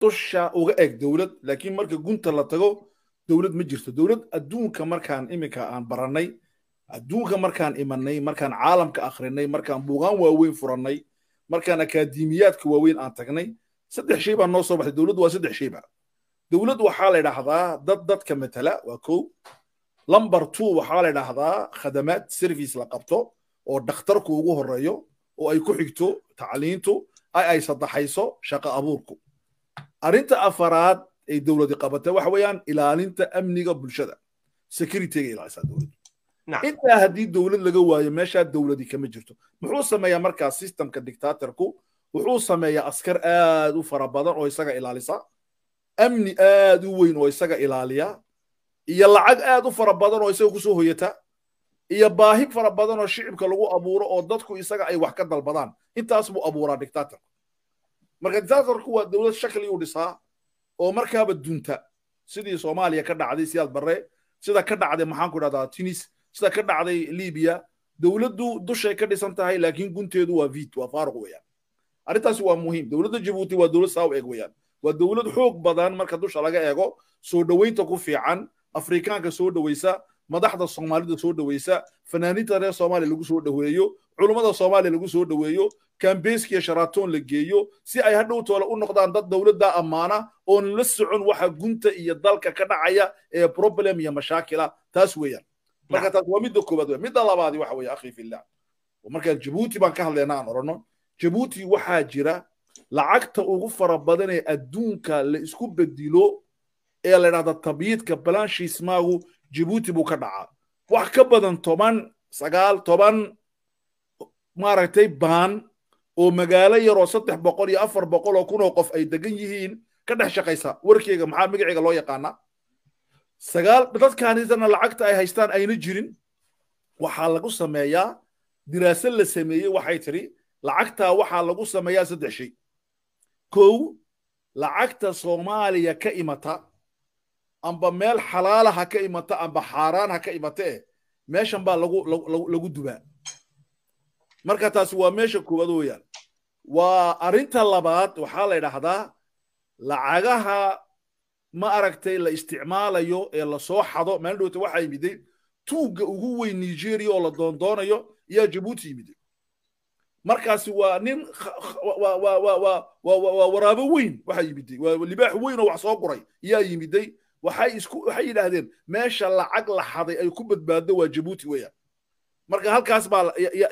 dusha uga eg dowlad laakiin marka gunta la tago dowlad ma jirto dowlad adduunka markaan iminka aan barannay adduunka markaan imanay markaan caalamka akhrinay markaan buugaan waaweyn furannay markaan akaademiyaadka waaweyn aan tagnay saddex shay baa noo soo baxday dowladdu waa saddex shayba dowlad waxaa la idhaahdaa dad dadka matala waa kow lamber two waxaa la idhaahdaa khadamaad service la qabto oo dhakhtarku ugu horeeyo oo ay ku xigto tacliintu ay ay saddaxayso shaqo abuurku arrinta afaraad ay dowladi qabatay waxa weeyaan ilaalinta amniga bulshada securityga ilaalisaa dowladdu intaa haddii dowlad laga waayo meeshaa dowladi kama jirto muxuu sameeyaa markaa systemka dictatorku wuxuu sameeyaa askar aad u fara badan oo isaga ilaalisa amni aad u weyn oo isaga ilaaliya iyo lacag aad u fara badan oo isaga kusoo hoyata iyo baahi fara badan oo shicibka lagu abuuro oo dadku isaga ay wax ka dalbadaan intaas buu abuuraa dictatorku marka dictatorku waa dowlad shakli u dhisaa oo markaaba dunta sidii soomaaliya ka dhacday siyaad barre sida ka dhacday maxaan ku idhahdaa tunis sida ka dhacday libiya dowladdu dushay ka dhisan tahay laakiin gunteedu waa vit waa faaruq weeyaan arrintaasi waa muhiim dowladda jabuuti waa dowlad saa u eg weeyaan waa dowlad xoog badan marka dusha laga eego soo dhoweynta ku fiican afrikaanka soo dhoweysa madaxda soomaalida soo dhoweysa fanaaniinta reer soomaaliya lagu soo dhoweeyo culummada soomaaliya lagu soo dhoweeyo kambeeskiya sharatoon la geeyo si ay hadhow toole u noqdaan dad dowladda ammaana oon la socon waxa gunta iyo dalka ka dhacaya ee problem iyo mashaakila taas weeyaan marka taas waa midda koowaad weya midda labaadi waxa weeye akhi fillah marka jabuuti baan ka hadlayna aan odhanno jabuuti waxaa jira lacagta ugu fara badan ee adduunka la isku bedilo ee la idhahda tabiidka balanshiismaagu jabuuti buu ka dhacaa wax ka badan toban sagaal toban maaragtay baan oo magaalo yaroo saddex boqol iyo afar boqol oo kun oo qof ay degan yihiin ka dhex shaqaysa warkeyga maxaa magaceyga loo yaqaanaa sagaal dadkaanitana lacagta ay haystaan ayna jirin waxaa lagu sameeyaa diraasad la sameeyey waxay tidhi lacagtaa waxaa lagu sameeyaa saddex shay kow lacagta soomaaliya ka imata amba meel xalaala ha ka imata amba xaaraan ha ka imata eh meeshan baa lagu lagu dubaa marka taasi waa meesha koowaad weeyaan waa arrinta labaad waxaa la idhaahdaa lacagaha ma aragtay la isticmaalayo ee lasoo xado maalin dhowta waxaa yimiday tuugga ugu weyn nigeria oo la doondoonayo ayaa jabuuti yimiday markaasi waa nin waa waraabo weyn waxaa yimiday waa libaax weyn oo wax soo guray ayaa yimiday waxay isku waxay yidhaahdeen meesha lacag la xaday ay ku badbaado waa jabuuti weeyaan marka halkaas baa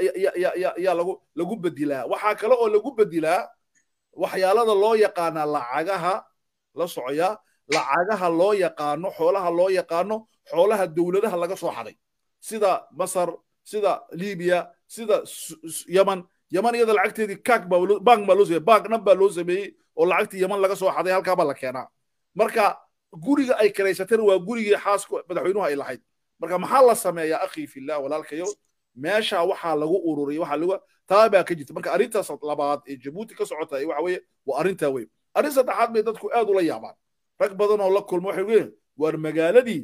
yaa lagu lagu bedilaa waxaa kale oo lagu bedilaa waxyaalada loo yaqaana lacagaha la socoyaa lacagaha loo yaqaano xoolaha loo yaqaano xoolaha dowladaha laga soo xaday sida masar sida libiya sida yaman yaman iyada lacagteedii kaak baa bank baa loo sameeyey bank dhan baa loo sameeyey oo lacagtii yaman laga soo xaday halkaa baa la keenaa marka guriga ay kiraysateen waa gurigii xaaska madaxweynuhu ay lahayd marka maxaa la sameeyaa akhi fillah walaalkayo meesha waxaa lagu ururiyay waxaa lagu taa baa ka jirta marka arrintaas labaad ee jabuuti ka socota waxa weeye waa arrintaa wey arrin saddexaad bay dadku aad ula yaabaan rag badan oo la kulma waxay leeyihin waar magaaladii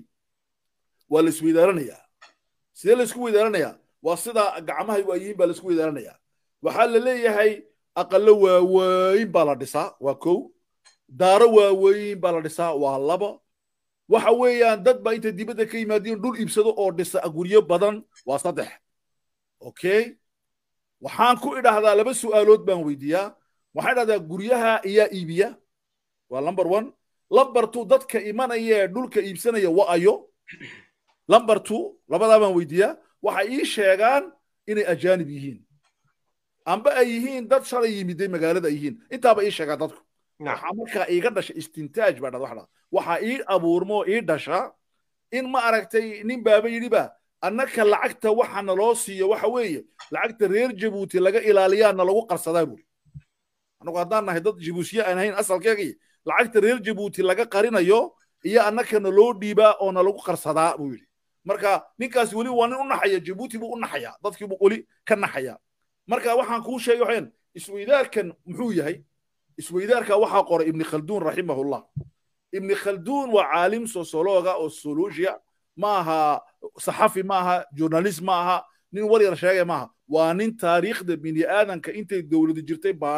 waa la isweydaaranayaa sidee la isku weydaaranayaa waa sida gacmahay waa yihiin baa la isku weydaaranayaa waxaa la leeyahay aqallo waaweyn baa la dhisaa waa kow daaro waaweyn baa la dhisaa waa laba waxa weeyaan dad baa inta dibadda ka yimaadeen dhul iibsado oo dhisa guryo badan waa saddex okay waxaan ku idhaahdaa laba su'aalood baan weydiiyaa waxaan idhahdaa guryaha iyaa iibiya waa number one number two dadka imanaya ee dhulka iibsanaya wa ayo number two labadaa baan weydiiyaa waxay ii sheegaan inay ajaanib yihiin amba ay yihiin dad shalay yimiday magaalada ay yihiin intaaba ii sheegaa dadku waxaa markaa iiga dhasha istintaaj baa dhada waxdhaa waxaa ii abuurmo ii dhasha in ma aragtay nin baaba yidhiba annaka lacagta waxa naloo siiyo waxa weeye lacagta reer jabuuti laga ilaaliyaa na lagu qarsadaa buuri annagu haddaan nahay dad jabuutiye aan ahayn asalkeegii lacagta reer jabuuti laga qarinayo iyo annaka naloo dhiibaa oo na lagu qarsadaa buu yidhi marka ninkaas weli waa nin u naxaya jabuuti buu u naxayaa dadkiibuu weli ka naxayaa marka waxaan kuu sheegay waxaan isweydaarkan muxuu yahay isweydaarka waxaa qoray ibni khalduun raximahullah ibni khalduun waa caalim sosolooga oo solusia maaha saxafi maaha journalist maaha nin waryar sheegay maaha waa nin taariikhda bini aadanka intay dowladu jirtay baadhay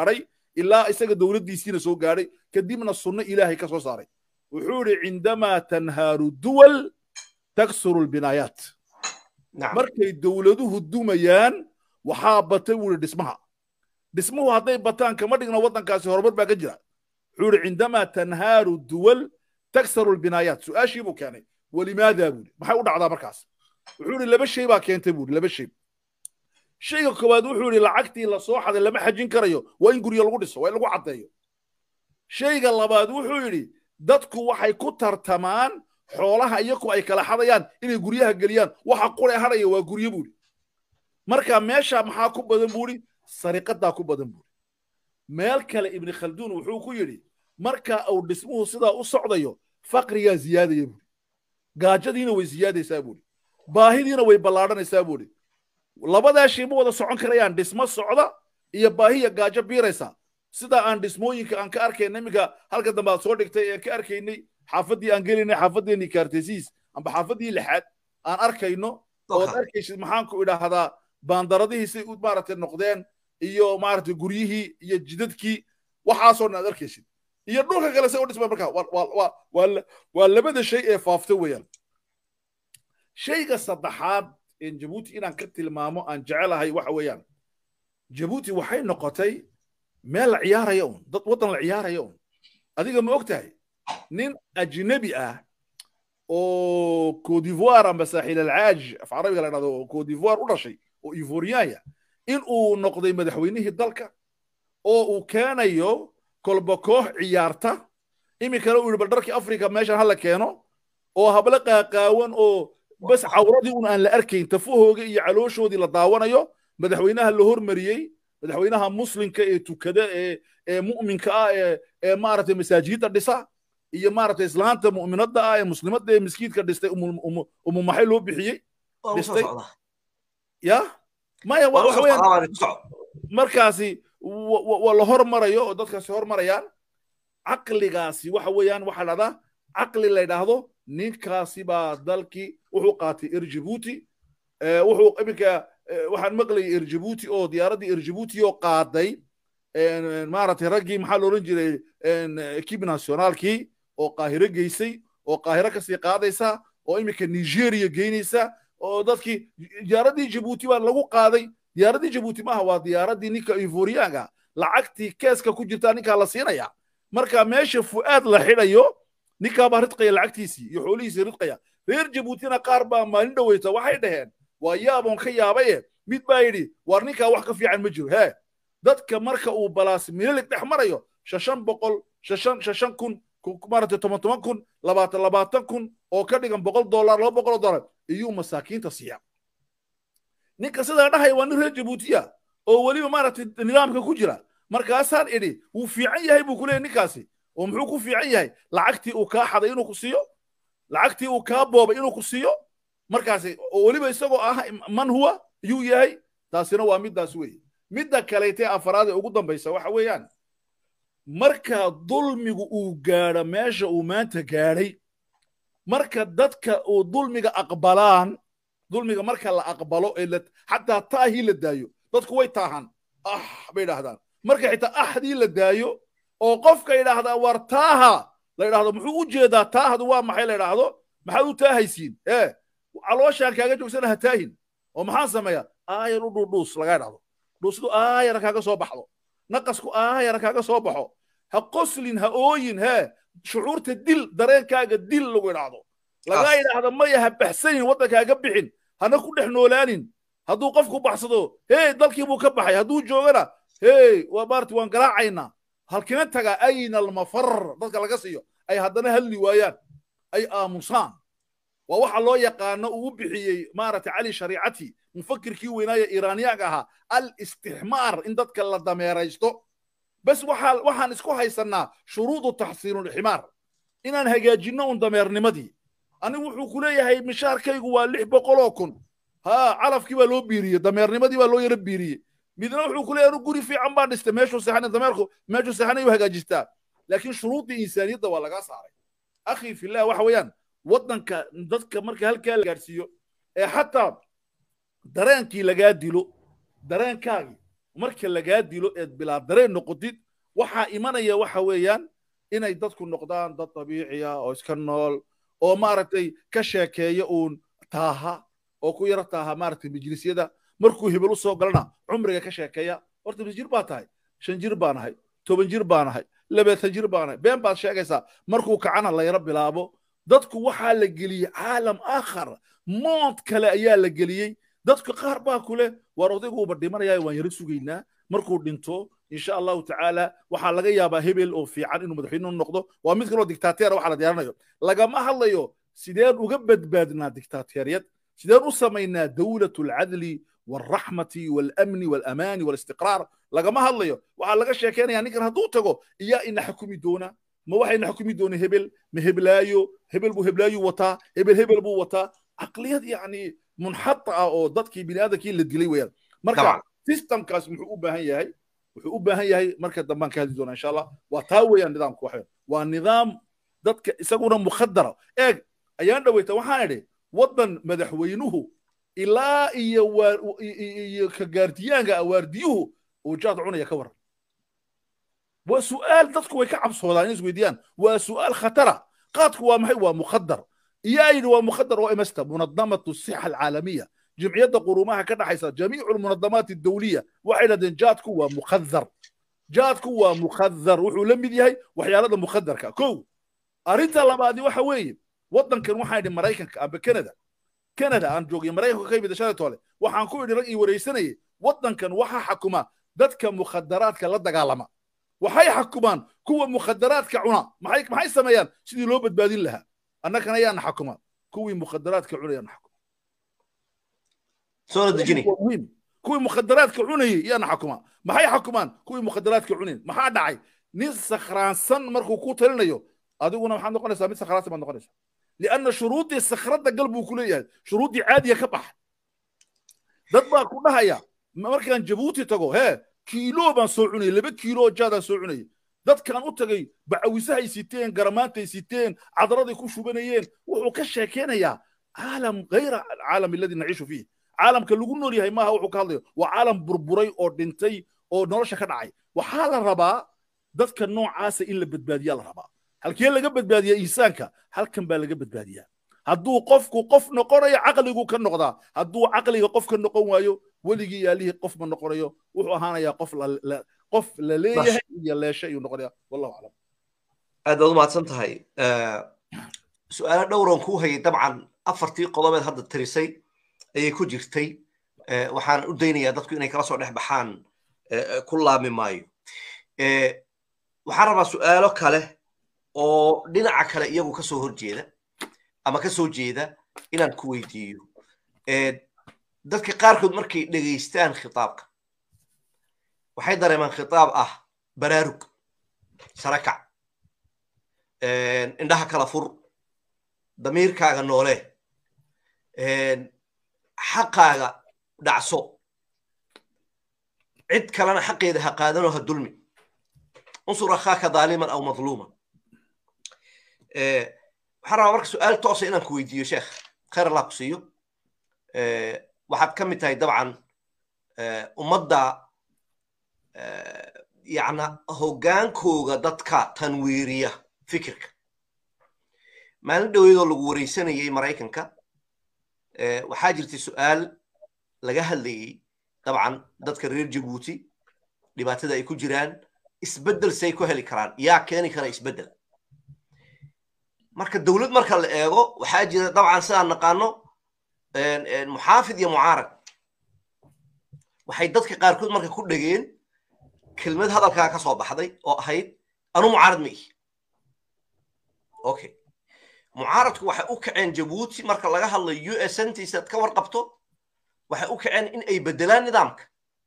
ilaa isaga dowladdiisiina soo gaadhay kadibna sunno ilaahay ka soo saaray wuxuu yidhi cindamaa tanhaaru duwal taksuru lbinaayaat markay dowladuhu dumayaan waxaa batay buu yidhi dhismaha dhismuhu hadday bataan kama dhigna waddankaasi horumar baa ka jira wuxuu yidhi cindamaa tanhaaru duwal taksaru lbinaayaat su-aashii buu keenay walimaada buu yidhi maxay u dhacdaa markaas wuxuu yidhi laba shay baa keentay buu yidhi laba shay shayga koowaad wuxuu yidhi lacagtii la soo xaday lama xajin karayo waa in guryo lagu dhiso waa in lagu caddeeyo shayga labaad wuxuu yidhi dadku waxay ku tartamaan xoolaha iyaku ay kala xadayaan inay guryaha geliyaan waxa qure hadhaya waa guryo buuri marka meesha maxaa ku badan buuri sariqadaa ku badan buuri meel kale ibni khalduun wuxuu ku yidhi marka uu dhismuhu sidaa u socdayo faqrigaa ziyaadaya buuri gaajadiina way ziyaadaysaa buuri baahidiina way ballaadhanaysaa buuri labadaa shay ma wada socon karayaan dhismo socda iyo baahiya gaajo biiraysa sida aan dhismooyinka aan ka arkayna iminka halka dambe aad soo dhigtay ee ka arkaynay xaafaddii aan gelaynay xaafaddeenii kaartesiis amba xaafaddii lixaad aan arkayno ood arkaysid maxaan ku idhaahdaa baandaradihii say maaragtay noqdeen iyo maaragtay guryihii iyo jidadkii waxaasoo dhan aad arkaysid iyo dhulka kale say u dhismaan marka waa labada shay ee faafta weeyaan shayga saddexaad een jabuuti inaan ka tilmaamo aan jecelahay waxa weeyaan jabuuti waxay noqotay meel la ciyaaraya un dad waddan la ciyaaraya un adiga ma og tahay nin ajnabi ah oo codivoire amba saaxiil alcaaj af carabiga la dhahdo oo codivoire u dhashay oo ivoriyaaya in uu noqday madaxweynihii dalka oo uu keenayo kolba koox ciyaarta iminkana uu yidhi bal dharkii africa meeshan hala keeno oo hablo qaaqaawan oo bas cawradii un aan la arkayn tafahooga iyo calooshoodii la daawanayo madaxweynaha la hormariyey madaxweynaha muslimka ee tukada ee ee mu'minka ah ee ee maaragtay masaajidda dhisa iyo maaragtay islaanta mu'minadda ah ee muslimadda ee miskiidka dhistay umu maxay loo bixiyey dhistay ya maya waxa weeyaan markaasi waa la hormarayo oo dadkaasi hormarayaan caqligaasi waxa weeyaan waxaa dhahdaa caqli la yidhaahdo ninkaasi baa dalkii wuxuu qaatay erjibuuti wuxuu iminka waxaan maqlayay erjibuuti oo diyaaraddii erjibuuti oo qaaday maaragtay raggii maxaa la odhan jiray ekib nationaalkii oo qaahiro geysay oo qaahiro kasii qaadaysa oo iminka nigeria geynaysa oo dadkii diyaaraddii jibuuti baa lagu qaaday diyaaraddii jibuuti maaha waa diyaaraddii ninka ivoriyaanga lacagtii keeska ku jirtaa ninkaa la siinaya marka meesha fu'aad la xidhayo ninkaa baa ridqaya lacagtiisii iyo xoolihiisii ridqaya reer jabuutina qaar baa maalin dhoweyta waxay dhaheen waa yaaboon ka yaabaye mid baa yidhi war ninkaa wax ka fiican ma jiro hee dadka marka uu balaas mililig dhex marayo shashan boqol shashan shashan kun maaragtay toban toban kun labaatan labaatan kun oo ka dhigan boqol dollar laba boqol dollar iyuu masaakiinta siiya ninka sidaa dhahaya waa nin reer jabuutiya oo weliba maaragtay nidaamka ku jira markaasaan idhi wuu fiican yahay buu ku leeyahy ninkaasi oo muxuu ku fiican yahay lacagtii uu kaa xaday inuu ku siiyo lacagtii uu kaa boobay inuu ku siiyo markaasi oo weliba isagoo ah man huwa yuu yahay taasina waa middaas weeye midda kaleetee afaraad ee ugu dambaysa waxa weeyaan marka dulmigu uu gaadho meesha uu maanta gaadhay marka dadka uu dulmiga aqbalaan dulmiga marka la aqbalo ee xataa taahii la daayo dadku way taahan ah bay idhaahdaan marka xitaa ahdii la daayo oo qofka yidhaahdaa war taaha la yidhahdo muxuu u jeedaa taahdu waa maxay la yidhaahdo maxaad u taahaysiin ee calooshaan kaaga joogsana ha taahin oo maxaan sameeyaa aayar u dhuudhuus laga idhahdo dhuusdu aayara kaaga soo baxdo naqasku aayara kaaga soo baxo ha qoslin ha ooyin hee shucuurta dil dareenkaaga dil lagu idhaahdo laga idhaahdo maya ha baxsanin waddankaaga bixin hana ku dhex noolaanin hadduu qofku baxsado hey dalkii buu ka baxay hadduu joogana hey waa maarati waan garaacaynaa halkina tagaa ayna almafar dadka laga siiyo ay haddana hadli waayaan ay aamusaan waa waxa loo yaqaano uu u bixiyey maaragtay cali shariicati mufakirkii weynaaye iiraaniyaanka ahaa al istixmaar in dadka la dameeraysto bas waxaa waxaan isku haysannaa shuruudu taxsiinulximaar inaan hagaajinno un dameernimadii anigu wuxuu ku leeyahay mishaarkaygu waa lix boqoloo kun haa calafkii baa loo biiriyey dameernimadii baa loo yaro biiriyey midna wuxuu ku leeyahay anu guri fiican baan dhistay meeshuu seexanay dameerku meeshuu seexanay u hagaajistaa laakiin shuruuddii insaaniyadda waa lagaa saaray akhi fillah waxa weeyaan waddanka dadka marka halkaa la gaadhsiiyo ee xataa dareenkii lagaa dilo dareenkaagii marka lagaa dilo eed bilaa dareen noqotid waxaa imanaya waxa weeyaan inay dadku noqdaan dad dabiiciya oo iska nool oo maaragtay ka sheekeeya uun taaha oo ku yaro taaha maaragtay majlisyada markuu hebel u soo galana cumriga ka sheekeeya horta mis jir baa tahay shan jir baan ahay toban jir baan ahay labaatan jir baan ahay been baad sheegaysaa markuu kacana la yaro bilaabo dadku waxaa la geliyey caalam aakhar mood kale ayaa la geliyey dadku qaar baa ku leh waar odayguuba dhimanaya waan yaro sugaynaa markuu dhinto insha allahu tacaala waxaa laga yaabaa hebel oo fiican inuu madaxweyne noqdo waa mid kaloo dictateera waxa la diyaarinayo lagama hadlayo sideen uga badbaadnaa dictateeriyad sideen u samaynaa dawlatu alcadli والرحمة والأمن والأمان والاستقرار لقما هضليو وعلى لقى شاكينا يعني كان هدو تغو إيا إن حكومي دونا ما واحد إن حكومي دونا هبل ما هبلايو هبل بو هبلايو وطا هبل هبل بو وطا عقليات يعني منحطة أو ضدكي بني آدم كي اللي تقلي ويا مركا سيستم كاس محو باهي هاي محو باهي هاي مركا دمان كهدي دونا إن شاء الله وتاوي النظام كوحيد والنظام ضدك يسقونا مخدرة إيه أيان دويتا وحاني وطن مدحوينوه ilaa iyo iyo ka gaardiyaanka awaardiyuhu uu jaad cunaya ka waran waa su'aal dadku way ka cabsoodaan in isweydiiyaan waa su'aal khatara qaadku waa maxay waa mukhadar iyo ayidhi waa mukhadar waa imasta munadamatu sixa alcaalamiya jimciyadda qurumaha ka dhaxaysa jamiicu lmunadamaat adawliya waxay dhahdeen jaadku waa mukhadar jaadku waa mukhadar wuxuu la mid yahay waxyaalada mukhadarka kow arrinta labaadi waxa weeye waddankan waxaa yidhi maraykanka amba canada canada aan joogay maraykanka ka yimid shalay toole waxaan ku idhi rag ii waraysanayay waddankan waxaa xakuma dadka mukhadaraadka la dagaalama waxay xakumaan kuwa mukhadaraadka cuna maxay maxay sameeyaan sidii loo badbaadin lahaa annagana ayaana xakuma kuwii mukhadaraadka cunayana xakuma soo dejini muhiim kuwii mukhadaraadka cunayay yaana xakuma maxay xakumaan kuwii mukhadaraadka cunayn maxaa dhacay nin sakhraansan markuu ku talinayo adiguna waxaad noqonaysaa mid sakhraansan baad noqonaysaa لأن شروطي الصخرة قلبه كلية شروطي عادية كبح dad baa ku dhahaya markaan jabuuti tago hee kiilo baan soo cunayay laba kiilo jaadaan soo cunayay dadkaan u tagay bacawisahay siteen garamaantay siteen cadaraday ku shubanayeen wuxuu ka sheekeynayaa caalam hayra alcaalam aladi naciishu fiih caalamka lagu nool yahay maaha wuxuu ka hadlayo waa caalam burburay oo dhintay oo nolosha ka dhacay waxaa la rabaa dadka noocaasa in la badbaadiyaa la rabaa halkee laga badbaadiyaa insaanka halkan baa laga badbaadiyaa hadduu qofku qof noqonayo caqligu ka noqdaa hadduu caqliga qof ka noqon waayo weligii yaalihii qof ma noqonayo wuxuu ahaanayaa qof qof la leeyahay iyo leeshe ayuu noqonaya wallahu aclam aad baad u mahadsan tahay su-aalo dhowran kuu hayay dabcan afartii qodobeed hadda tirisay ayay ku jirtay waxaan u daynayaa dadku inay kala soo dhex baxaan ku laami maayo waxaan rabaa su'aalo kale oo dhinaca kale iyagu ka soo horjeeda ama ka soo jeeda inaan ku weydiiyo dadka qaarkood markay dhegaystaan khitaabka waxay dareemaan khitaab ah baraarug sarakac indhaha kala fur damiirkaaga noole xaqaaga dhacso cid kalena xaqeeda ha qaadanoo ha dulmi unsur akhaaka daaliman aw madluuman waxaan rabaa marka su-aal toosa inaan ku weydiiyo sheekh khayr allah ku siiyo waxaad ka mid tahay dabcan ummadda yacna hoggaankooga dadka tanwiiriya fikirka maalin dhoweedoo lagu wareysanayay maraykanka waxaa jirtay su'aal laga hadlayey dabcan dadka reer jabuuti dhibaatada ay ku jiraan isbeddel say ku heli karaan yaa keeni kara isbeddel marka dowlad marka la eego waxaa jira dabcan sidaan naqaano muxaafid iyo mucaarad waxay dadka qaarkood marka ku dhegeen kelmad hadalkaa ka soo baxday oo ahayd anu mucaarad ma ihi okay mucaaradku waxay u kaceen jabuuti marka laga hadlayo u s ntiisaad ka warqabto waxay u kaceen in ay beddelaan nidaamka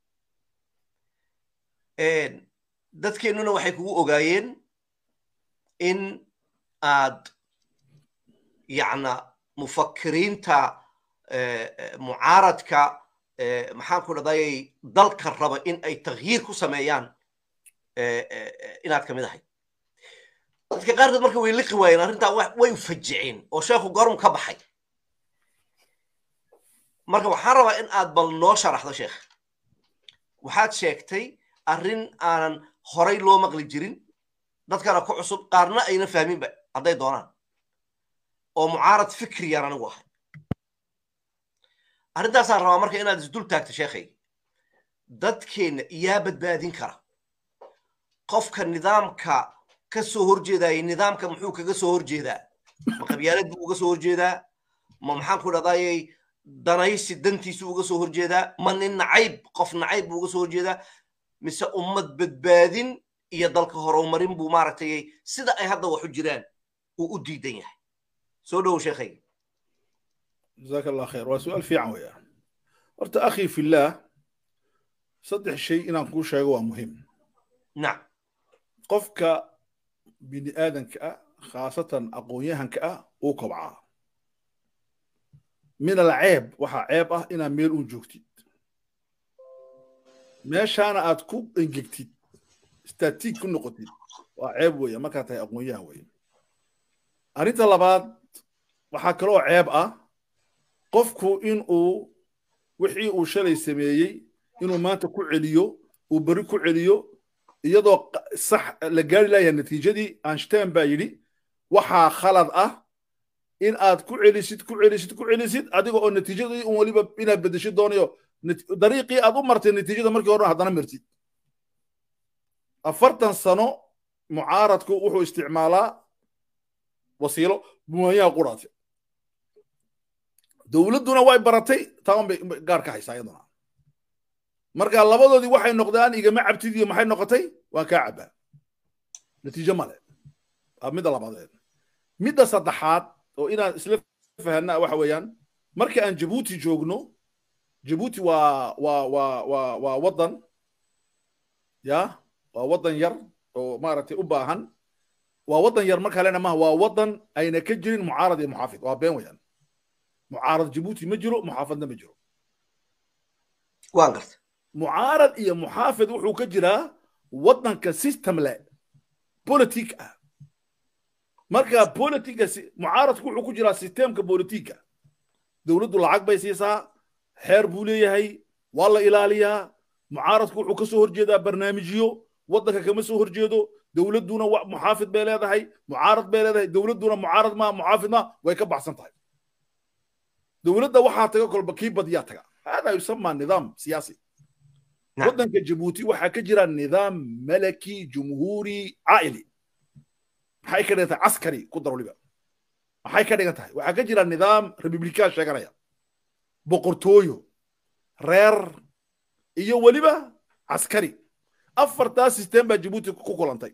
dadkeennuna waxay kugu ogaayeen in aad yacna mufakiriinta mucaaradka maxaan ku dhadayay dalka raba in ay takhyiir ku sameeyaan inaad ka mid ahay dadka qaarkood marka way liqi waayeen arrintaa way fajiceen oo sheekhu goormu ka baxay marka waxaan rabaa in aad bal noo sharaxdo sheekh waxaad sheegtay arrin aanan horay loo maqli jirin dadkana ku cusub qaarna ayna fahminba hadday doonaan oo mucaarad fikriyaan anigu ahay arrintaasaan rabaa marka inaad isdul taagto sheekhay dadkeenna iyaa badbaadin kara qofka nidaamka ka soo horjeedaya nidaamka muxuu kaga soo horjeedaa ma qabyaalad buu uga soo horjeedaa ma maxaan ku dhadayay danaysi dantiisu uga soo horjeedaa ma nin nacayb qof nacayb buu uga soo horjeedaa mise ummad badbaadin iyo dalka horumarin buu maaragtay sida ay hadda wax u jiraan uu u diidan yahay soo dhowow sheekhay jazaaka allah khayr waa su-aal fiican weeyaan horta akhi fillaah saddex shay inaan kuu sheego waa muhiim nacam qofka bini aadanka ah khaasatan aqoon-yahanka ah uu kobcaa min alceeb waxaa ceeb ah inaad meel uun joogtid meeshaana aad ku engegtid statiig ku noqotid waa ceeb weeye markaad tahay aqoon-yahan weeye arrinta labaad waxaa kaloo ceeb ah qofku in uu wixii uu shalay sameeyey inuu maanta ku celiyo uu beri ku celiyo iyadoo sax la gaari layaa natiijadii einstein baa yidhi waxaa khalad ah in aad ku celisid ku celisid ku celisid adiga oo natiijadii un weliba inaad bedeshid doonayo dariiqii aad u martay natiijada markii hore haddana martid afartan sano mucaaradku wuxuu isticmaalaa wasiilo bumaanyaha quraate dowladduna way baratay taan bay gaar ka haysaa iyaduna marka labadoodii waxay noqdaan igama cabtid iyo maxay noqotay waan kaa cabbaa natiijo male waa midda labadeed midda saddexaad oo inaan isla fahanna waxa weeyaan marka aan jabuuti joogno jabuuti waa waa waa waa waa waddan ya waa waddan yar oo maaragtay u baahan waa waddan yar marka lena maha waa waddan ayna ka jirin mucaarad iyo muxaafid waa been weeyaan mucaarad jabuuti ma jiro muxaafadna ma jiro waan garta mucaarad iyo muxaafid wuxuu ka jiraa waddanka system le politic ah marka politica mucaaradku wuxuu ku jiraa systemka politika dowladdu lacag bay siisaa xeer buu leeyahay waa la ilaaliyaa mucaaradku wuxuu ka soo horjeedaa barnaamijyo waddanka kama soo horjeedo dowladduna muxaafid bay leedahay mucaarad bay leedahay dowladduna mucaarad ma muxaafid ma way ka baxsan tahay dowladda waxaa taga kolba kii badiyaa taga hada yusama nidaam siyaasi waddanka jabuuti waxaa ka jira nidaam malaki jumhuuri caa'ili maxay ka dhigan tahay caskari ku dar waliba maxay ka dhigan tahay waxaa ka jira nidaam republikaan sheeganaya boqortooyo reer iyo weliba caskari afartaa system baa jabuuti ku kulantay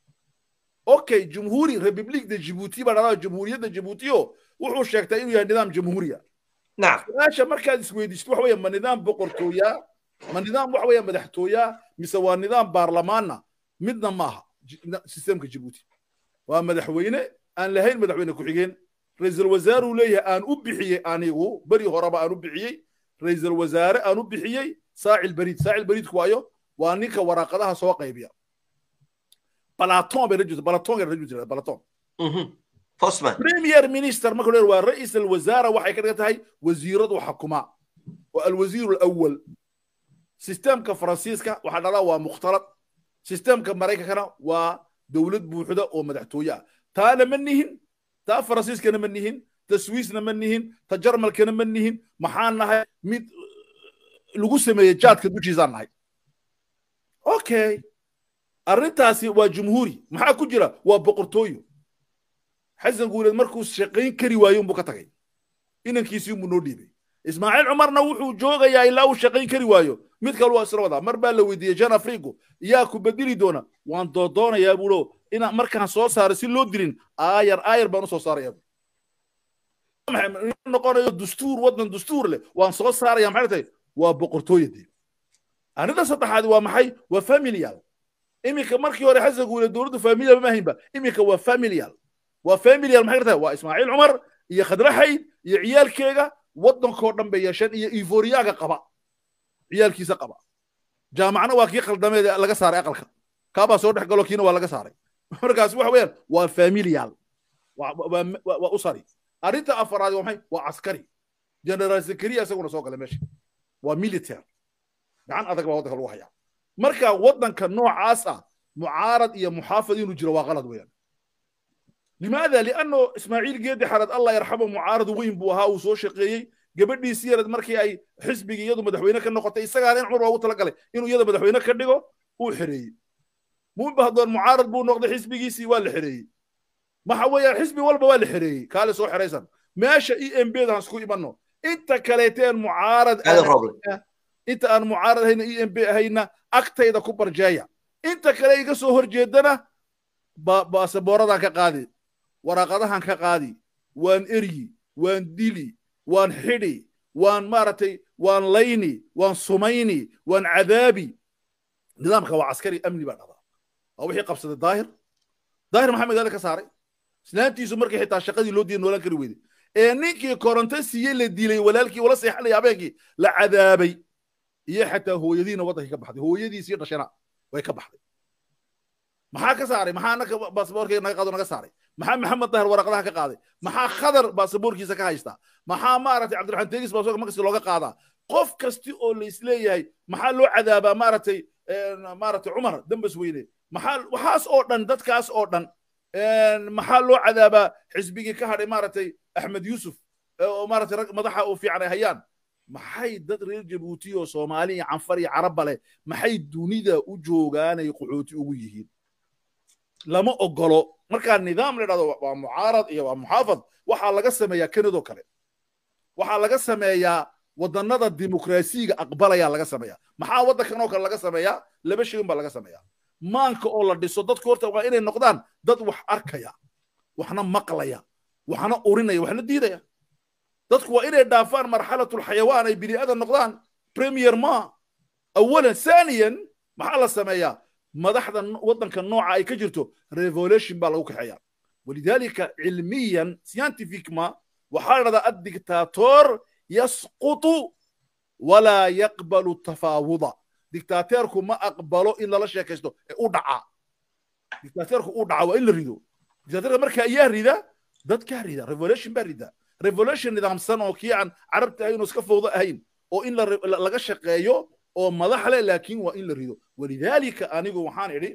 okay jumhuuri republic de jabuuti baa dhahdaa jumhuuriyadda jabuutiyo wuxuu sheegtay inuu yahay nidaam jamhuuriya su-aasha markaad isweydiisid waxa weeye ma nidaam boqortooyaa ma nidaam waxa weeye madaxtooyaa mise waa nidaam baarlamaanna midna maaha sistemka jabuuti waa madaxweyne aan lahayn madaxweyne ku-xigeen ra-iisul wasaaruu leeyahay aan u bixiyey anigu beri horeba aan u bixiyey ra-iisul wasaare aan u bixiyey saacil beriid saacil beriidku waayo waa ninka waraaqadaha soo qaybiya balaton bay rajul balaton rajul balaton premier minister marka leer waa ra-iisul wasaara waxay ka dhigan tahay wasiiradu xukuma waa alwasiiru alawal sistemka faransiiska waxaa dhalaa waa mukhtalad sistemka maraykankana waa dowlad buuxda oo madaxtooye ah taana ma nihin taa faransiiskana ma nihin ta swiisna ma nihin ta jarmalkana ma nihin maxaan nahay mid lagu sameeyey jaadka dushiisaan nahay okay arrintaasi waa jumhuuri maxaa ku jira waa boqortooyo xasan guuleed markuu shaqayn kari waayo unbuu ka tagay inankiisii unbuu noo dhiibay ismaaciil cumarna wuxuu joogayaa ilaa uu shaqayn kari waayo mid kale waa isla wadaa mar baa la weydiiyey jan africo yaa ku bedeli doona waan doodoonayaa buulo inaan markaan soo saaro si loo dilin aayar aayar baan u soo saarayaa noqonayo dastuur waddan dastuur leh waan soo saaraya maxay tahay waa boqortooyadii arrinta saddexaad waa maxay waa familial iminka markii hore xasan guuleed dowladdu familial ma ahaynba iminka waa familial waa familial maxay tahay waa ismaaciil cumar iyo khadraxayd iyo ciyaalkeega waddankoo dhan bay yeesheen iyo ivoriyaaga qaba ciyaalkiisa qaba jaamacna waa kii khaldameed laga saaray aqalka kaabaa soo dhex galo kiina waa laga saaray markaas waxa weeyaan waa familial waa usari arrinta afaraad waa maxay waa caskari generaal zakariya isaguna soo galay meesha waa military gacan adag baa waddanka lagu hayaa marka waddanka noocaas ah mucaarad iyo muxaafid inuu jiro waa qalad weeyaan limaada lianno ismaaciil geedi xarad allah yarxamo mucaarad weyn buu ahaa uu soo shaqeeyey gabadhiisii yarad markii ay xisbigii iyadu madaxweyne ka noqotay isagaana in cumar waa ugu talagalay inuu iyada madaxweyne ka dhigo uu xereeyey muumba haddoon mucaarad buu noqday xisbigiisii waa la xereeyey waxa weeyaan xisbi walba waa la xereeyey kaale soo xeraysan meesha e m b da isku imanno inta kaleeteen mucaarad inta aan mucaarad ahayna e m b ahayna agtayda ku barjeeya inta kale iga soo horjeedana baasabooradan ka qaadi waraaqadahan ka qaadi waan eryi waan dili waan xidhi waan maaragtay waan layni waan sumayni waan cadaabi nidaamka waa caskari amni baa dhahdaa waa wixii qabsaday daahir daahir maxaa magaalada ka saaray islaantiisu markii xitaa shaqadii loo diiday noolaan kari weyday ee ninkii koronto siiyey la dilay walaalkii wala seexanaya habeenkii la cadaabay iyo xataa hooyadiina waddankii ka baxday hooyadiisii dhashana way ka baxday maxaa ka saaray maxaa anaka baasaboorkii naga qaado naga saaray maxaa maxamed dahir waraqadaha ka qaaday maxaa khadar baasaboorkiisa ka haystaa maxaa maaragtay cabdiraxmaan tegis baasaboorka markasta looga qaadaa qof kasti oo la isleeyahay maxaa loo cadaabaa maaragtay maaragtay cumar dambas weyne maxaa waxaas oo dhan dadkaas oo dhan maxaa loo cadaabaa xisbigii ka hadhay maaragtay axmed yuusuf oo maaragtay rag madaxa oo fiican ay hayaan maxay dad reer jabuuti oo soomaali iyo canfar iyo carabba leh maxay dunida u joogaanay qaxooti ugu yihiin lama ogolo markaa nidaam la dhahdo waa mucaarad iyo waa muxaafad waxaa laga sameeyaa kanadoo kale waxaa laga sameeyaa wadannada dimuqraasiyiga aqbalaya laga sameeyaa maxaa waddankan oo kale laga sameeyaa laba shay baa laga sameeyaa maanka oo la dhiso dadku horta waa inay noqdaan dad wax arkaya waxna maqlaya waxna urinaya waxna diidaya dadku waa inay dhaafaan marxalatul xayawaan ay bini aadan noqdaan premier ma awalan thaniyan maxaa la sameeyaa madaxda waddanka nooca ay ka jirto revolution baa lagu kaxeeyaa walidaalika cilmiyan scientific ma waxaa la dhahdaa addictator yasqutu walaa yaqbalu tafaawuda dictateerku ma aqbalo in lala sheekaysto ee u dhaca dictateerku u dhaca waa in la rido dictateerka marka ayaa rida dadkaa rida revolution baa rida revolution nidaamsan oo kii aan carabta ahayn oo iska fowdo ahayn oo in laga shaqeeyo oo madax leh laakiin waa in la rido walidaalika anigu waxaan idhi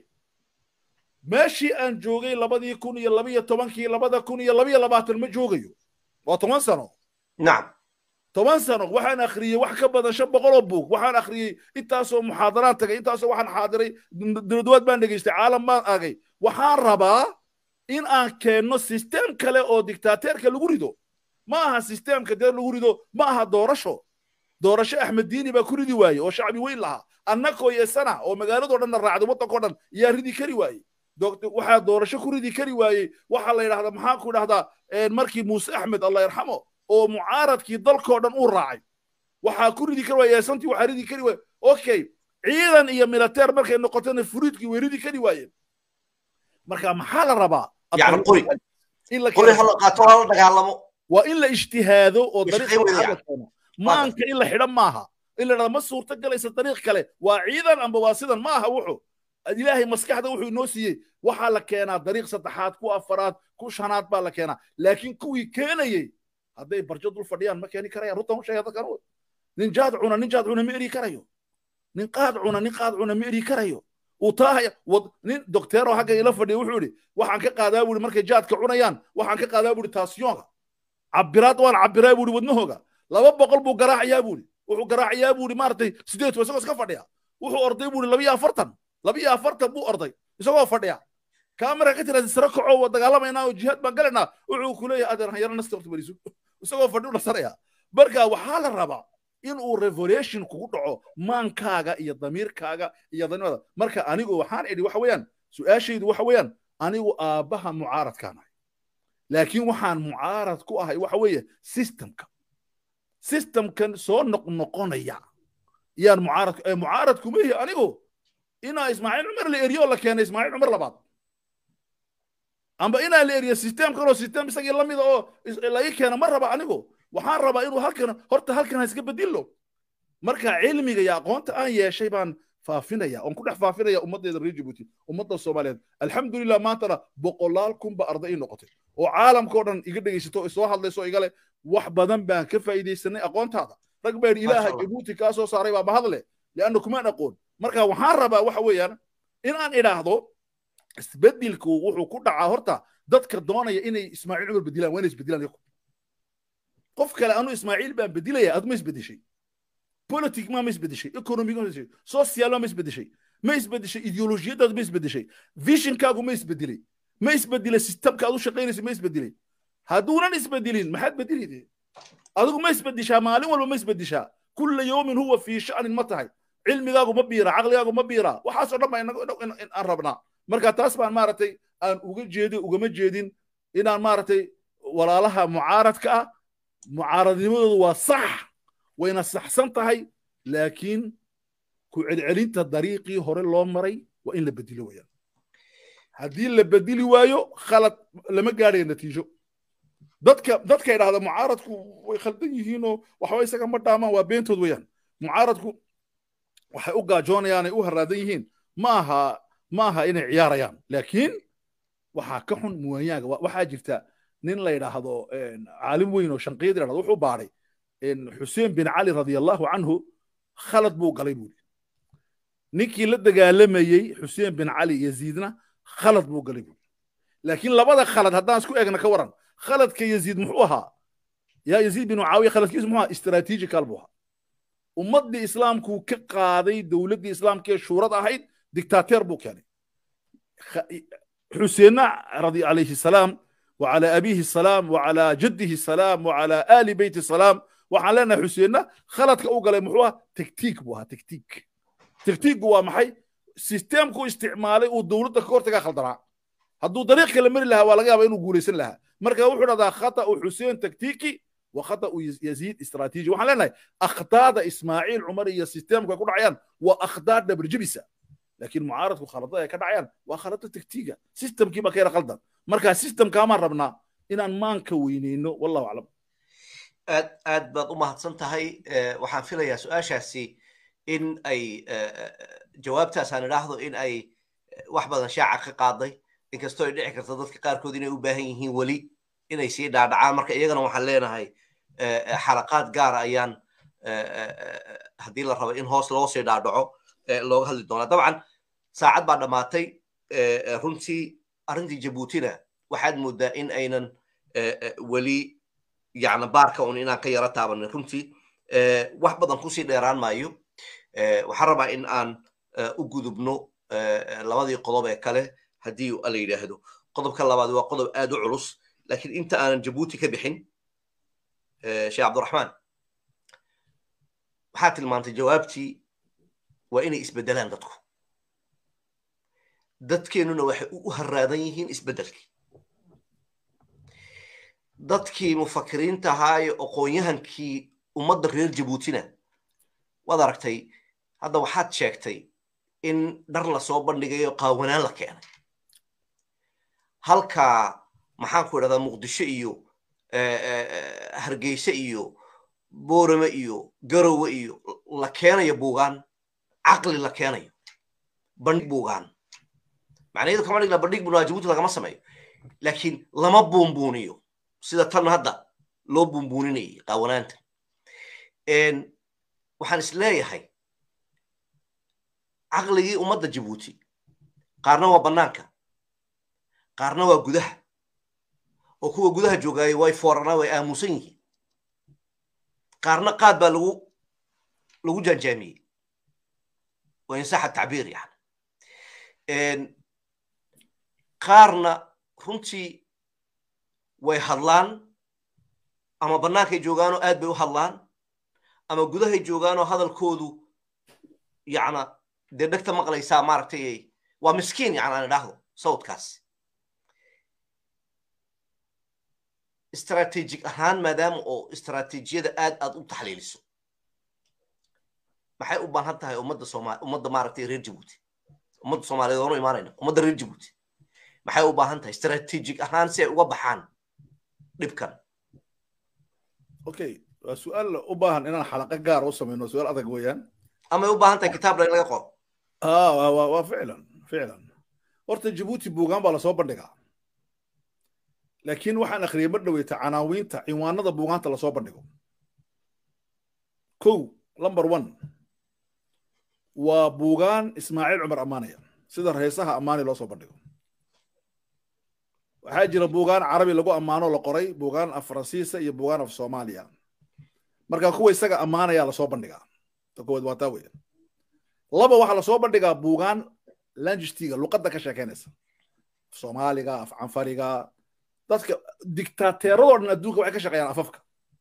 meeshii aan joogay labadii kun iyo labiyo tobankii labada kun iyo labiyo labaatan ma joogayo waa toban sano nacam toban sano waxaan akhriyey wax ka badan shan boqol oo buug waxaan akhriyey intaasoo muxaadaraan tagay intaasoo waxaan xaadiray dowladwaad baan dhegaystay caalam baan agay waxaan rabaa in aan keenno sistem kale oo dictateerka lagu rido ma aha sistemka dee lagu rido ma aha doorasho doorasho axmed diini baa ku ridi waaye oo shacbi weyn lahaa annakoo yeesana oo magaaladoo dhanna raacday waddankao dhan yaa ridi kari waaye waxaa doorasho ku ridi kari waayey waxaa la yidhahdaa maxaan ku dhahdaa markii muuse axmed allah yarxamo oo mucaaradkii dalkoo dhan uu raacay waxaa ku ridi kari waaya yeesantii waxaa ridi kari waaye okay ciidan iyo militeer markay noqotona furiidkii way ridi kari waayeen marka maxaa la rabaa yani qori qori hala qaato hala dagaalamo waa in la ijtihaado oo dariiqa maanka in la xidhan maaha in la dhahda ma suurto galaysa dariiq kale waa ciidan amba waa sidan ma aha wuxu ilaahay maskaxda wuxuu inoo siiyey waxaa la keenaa dariiq saddexaad ku afaraad ku shanaad baa la keenaa laakiin kuwii keenayey hadday barjo dul fadhiyaan ma keeni karayaan runtan u sheega dadkan nin jaad cuna nin jaad cuna ma eri karayo nin qaad cuna nin qaad cuna ma eri karayo uu taahaya nin docteero xagga ila fadhiya wuxuu yidhi waxaan ka qaadaa buuri markay jaadka cunayaan waxaan ka qaadaa buuri taasiyonka cabiraad waan cabiraa buuri wadnahooga laba boqol buu garaacayaa buuri wuxuu garaacayaa buuri maaragtay sideed isagoo iska fadhiya wuxuu orday buuri labiyo afartan labiyo afartan buu orday isagoo fadhiya kaamera ka tiraada sare kaco waa dagaalamaynaa oo jihaad baan galaynaa wuxuu ku leeyahay adeer hanyaro nasta horta bariisu isagoo fadhi u dhasaraya marka waxaa la rabaa in uu revolution kugu dhaco maankaaga iyo damiirkaaga iyo danimada marka anigu waxaan idhi waxa weeyaan su-aashaydu waxa weeyaan anigu aabbaha mucaaradkaan ahay laakiin waxaan mucaarad ku ahay waxa weeye systemka systemkan soo noqnoqonaya yaan mucaarad ee mucaarad kuma ihi anigu inaa ismaaciil cumar la eriyo la keenay ismaaciil cumar labaad amba inaa la eriyo system kaloo system isagii lamida oo laga keena ma raba anigu waxaan rabaa inuu halkan horta halkan ha iska bedilo marka cilmiga iyo aqoonta aan yeeshay baan faafinaya oon ku dhex faafinaya ummaddeeda reer jabuuti ummadda soomaaliyeed alxamdulilah maantana boqolaal kunba arday ii noqotay oo caalamkao dhan iga dhegaysato soo hadlayso igale wax badan baan ka faa'iidaysanay aqoontaada rag baa yidhi ilaaha jabuuti kaa soo saaray baa mahadle lianna kumaan aqoon marka waxaan rabaa waxa weeyaan in aan idhaahdo isbedelku wuxuu ku dhacaa horta dadka doonaya inay ismaaciil cumar bedilaan waa inay isbedilaan qof kale anu ismaaciil baan bedilaya adu ma isbedeshay politic ma ma isbedeshay economic ma isbedeshay social ma ma isbedeshay ma isbedeshay ideolojiyadaadu ma isbedeshay visionkaagu ma isbedelay ma isbedelay systemka aad u shaqaynaysa ma isbedelay hadduunan isbedelin maxaad bedelide adigu ma isbedeshaa maalin walba ma isbedeshaa kulla yawmin huwa fii sha'nin ma tahay cilmigaagu ma biira caqligaagu ma biira waxaasoo dhan baa aan rabnaa marka taas baan maaragtay aan uga jeedin ugama jeedin inaan maaragtay walaalaha mucaaradka ah mucaaradnimadoodu waa sax wayna saxsan tahay laakiin ku celcelinta dariiqii hore loo maray waa in la bedilo wayaan haddii la bedeli waayo khalad lama gaadhayo natiijo dadka dadka idhahda mucaaradku way khaldan yihiinoo waxba isaga ma dhaamaan waa beentood wayaan mucaaradku waxay u gaajoonayaan ay u haraadan yihiin ma aha ma aha inay ciyaarayaan laakiin waxaa ka xun muwaanyaaga waxaa jirta nin la yidhaahdo caalim weyn oo shanqiyad yidhahdo wuxuu baadhay xuseen bin cali radiallahu canhu khalad buu galay buuri ninkii la dagaalamayey xuseen bin cali yaziidna khalad buu galay buuri laakiin labada khalad haddaan isku eegna ka waran khaladka yaziid muxuu ahaa yaa yaziid bin mucaawiya khaladkiisu muxuu ahaa istaraatiijikal buu ahaa ummaddii islaamkuu ka qaaday dowladdii islaamkee shuurad ahayd dictateer buu keenay xuseenna radi alayhi salaam وعلى أبيه السلام وعلى جده السلام وعلى آل بيت السلام waxaan leenahay xuseenna khaladka u galay muxuu ah tektiik buu ahaa tektiik tektiikgu waa maxay sisteemku isticmaalay uu dowladda ka hortagaa khaldanaa hadduu dariiq kale mari lahaa waa laga yaaba inuu guulaysan lahaa marka wuxuu dhahdaa khata'u xuseen tektiiki wa khata'u yaziid istraatiiji waxaan leenahay akhtaada ismaaciil cumar iyo sisteemku ay ku dhacayaan waa akhtaa dhabarjebisa laakiin mucaaradku khaladada ay ka dhacayaan waa khalado tektiiga sistemkii baa ka yara khaldan marka sistemkaamaan rabnaa inaan maanka weyneyno wallahu aclam aad aad baad u mahadsan tahay waxaan filayaa su-aashaasi in ay jawaabtaasaan idhaahdo in ay wax badan shaaca ka qaaday inkastoo ay dhici karto dadka qaarkood inay u baahan yihiin weli inay sii dhaadhacaan marka iyagana waxaan leenahay xalaqaad gaara ayaan haddii la rabo in hoos loo sii dhaadhaco looga hadli doonaa dabcan saacad baa dhammaatay runtii arrintii jabuutina waxaad moodaa in aynan weli yani baarka un inaan ka yara taabanin runtii wax badan kusii dheeraan maayo waxaan rabaa in aan u gudubno labadii qodob ee kale haddii la yidhaahdo qodobka labaad waa qodob aad u culus laakiin inta aanan jabuuti ka bixin sheekh cabdiraxmaan waxaa tilmaantay jawaabtii waa inay isbedelaan dadku dadkeennuna waxay u haraadan yihiin isbedelkii dadkii mufakiriinta ahaa ee aqoon-yahankii ummadda reer jabuutina waad aragtay hadda waxaad sheegtay in dhar lasoo bandhigayo qaawanaan la keenay halkaa maxaan ku idhahdaa muqdisho iyo hargeyse iyo boorame iyo garowe iyo la keenayo buugaan caqli la keenayo bandhig buugaan macnaheedu kama dhigna bandhig bunaa jabuuti lagama sameeyo laakiin lama buunbuuniyo sida tan hadda loo buunbuuninayay qaawanaanta waxaan is leeyahay caqligii ummadda jabuuti qaarna waa bannaanka qaarna waa gudaha oo kuwa gudaha joogaayo way fooranaa way aamusan yihiin qaarna qaad baa lagu lagu jaanjaamiyey waa insaxa tacbiir yani qaarna runtii way hadlaan ama bannaankay joogaanoo aad bay u hadlaan ama gudahay joogaanoo hadalkoodu yacna dee dhegta maqlaysaa maaragtay waa miskiin yani aan idhaahdo sawdkaas istaraatiijig ahaan maadaama oo istaraatiijiyada aad aad u taxliiliso maxay u baahan tahay ummadda sooma ummadda maaragtay reer jabuuti ummadda soomaaliyeed oonu imaanayna ummadda reer jabuuti maxay u baahan tahay istaraatiijig ahaan si ay uga baxaan dhibkan okay waa su-aal u baahan inaan xalaqo gaar u samayno su-aal adag weeyaan amay u baahan tahay kitaab laga qoro waa ficlan ficlan horta jabuuti buugaan baa lasoo bandhigaa laakiin waxaan akhriyay mar dhaweyta canaawiinta cinwaanada buugaanta lasoo bandhigo kow number one waa buugaan ismaaciil cumar ammaanaya sida reesaha ammaani loo soo bandhigo waxaa jira buugaan carabi lagu ammaano la qoray buugaan af faransiisa iyo buugaan af soomaaliya marka kuwa isaga ammaanaya lasoo bandhigaa ta koowaad waa taa weeyaan laba waxaa lasoo bandhigaa buugaan langistiga luqadda ka sheekeynaysa af soomaaliga af canfariga dadka diktaateeradoo dhan adduunka waxay ka shaqeeyaan afafka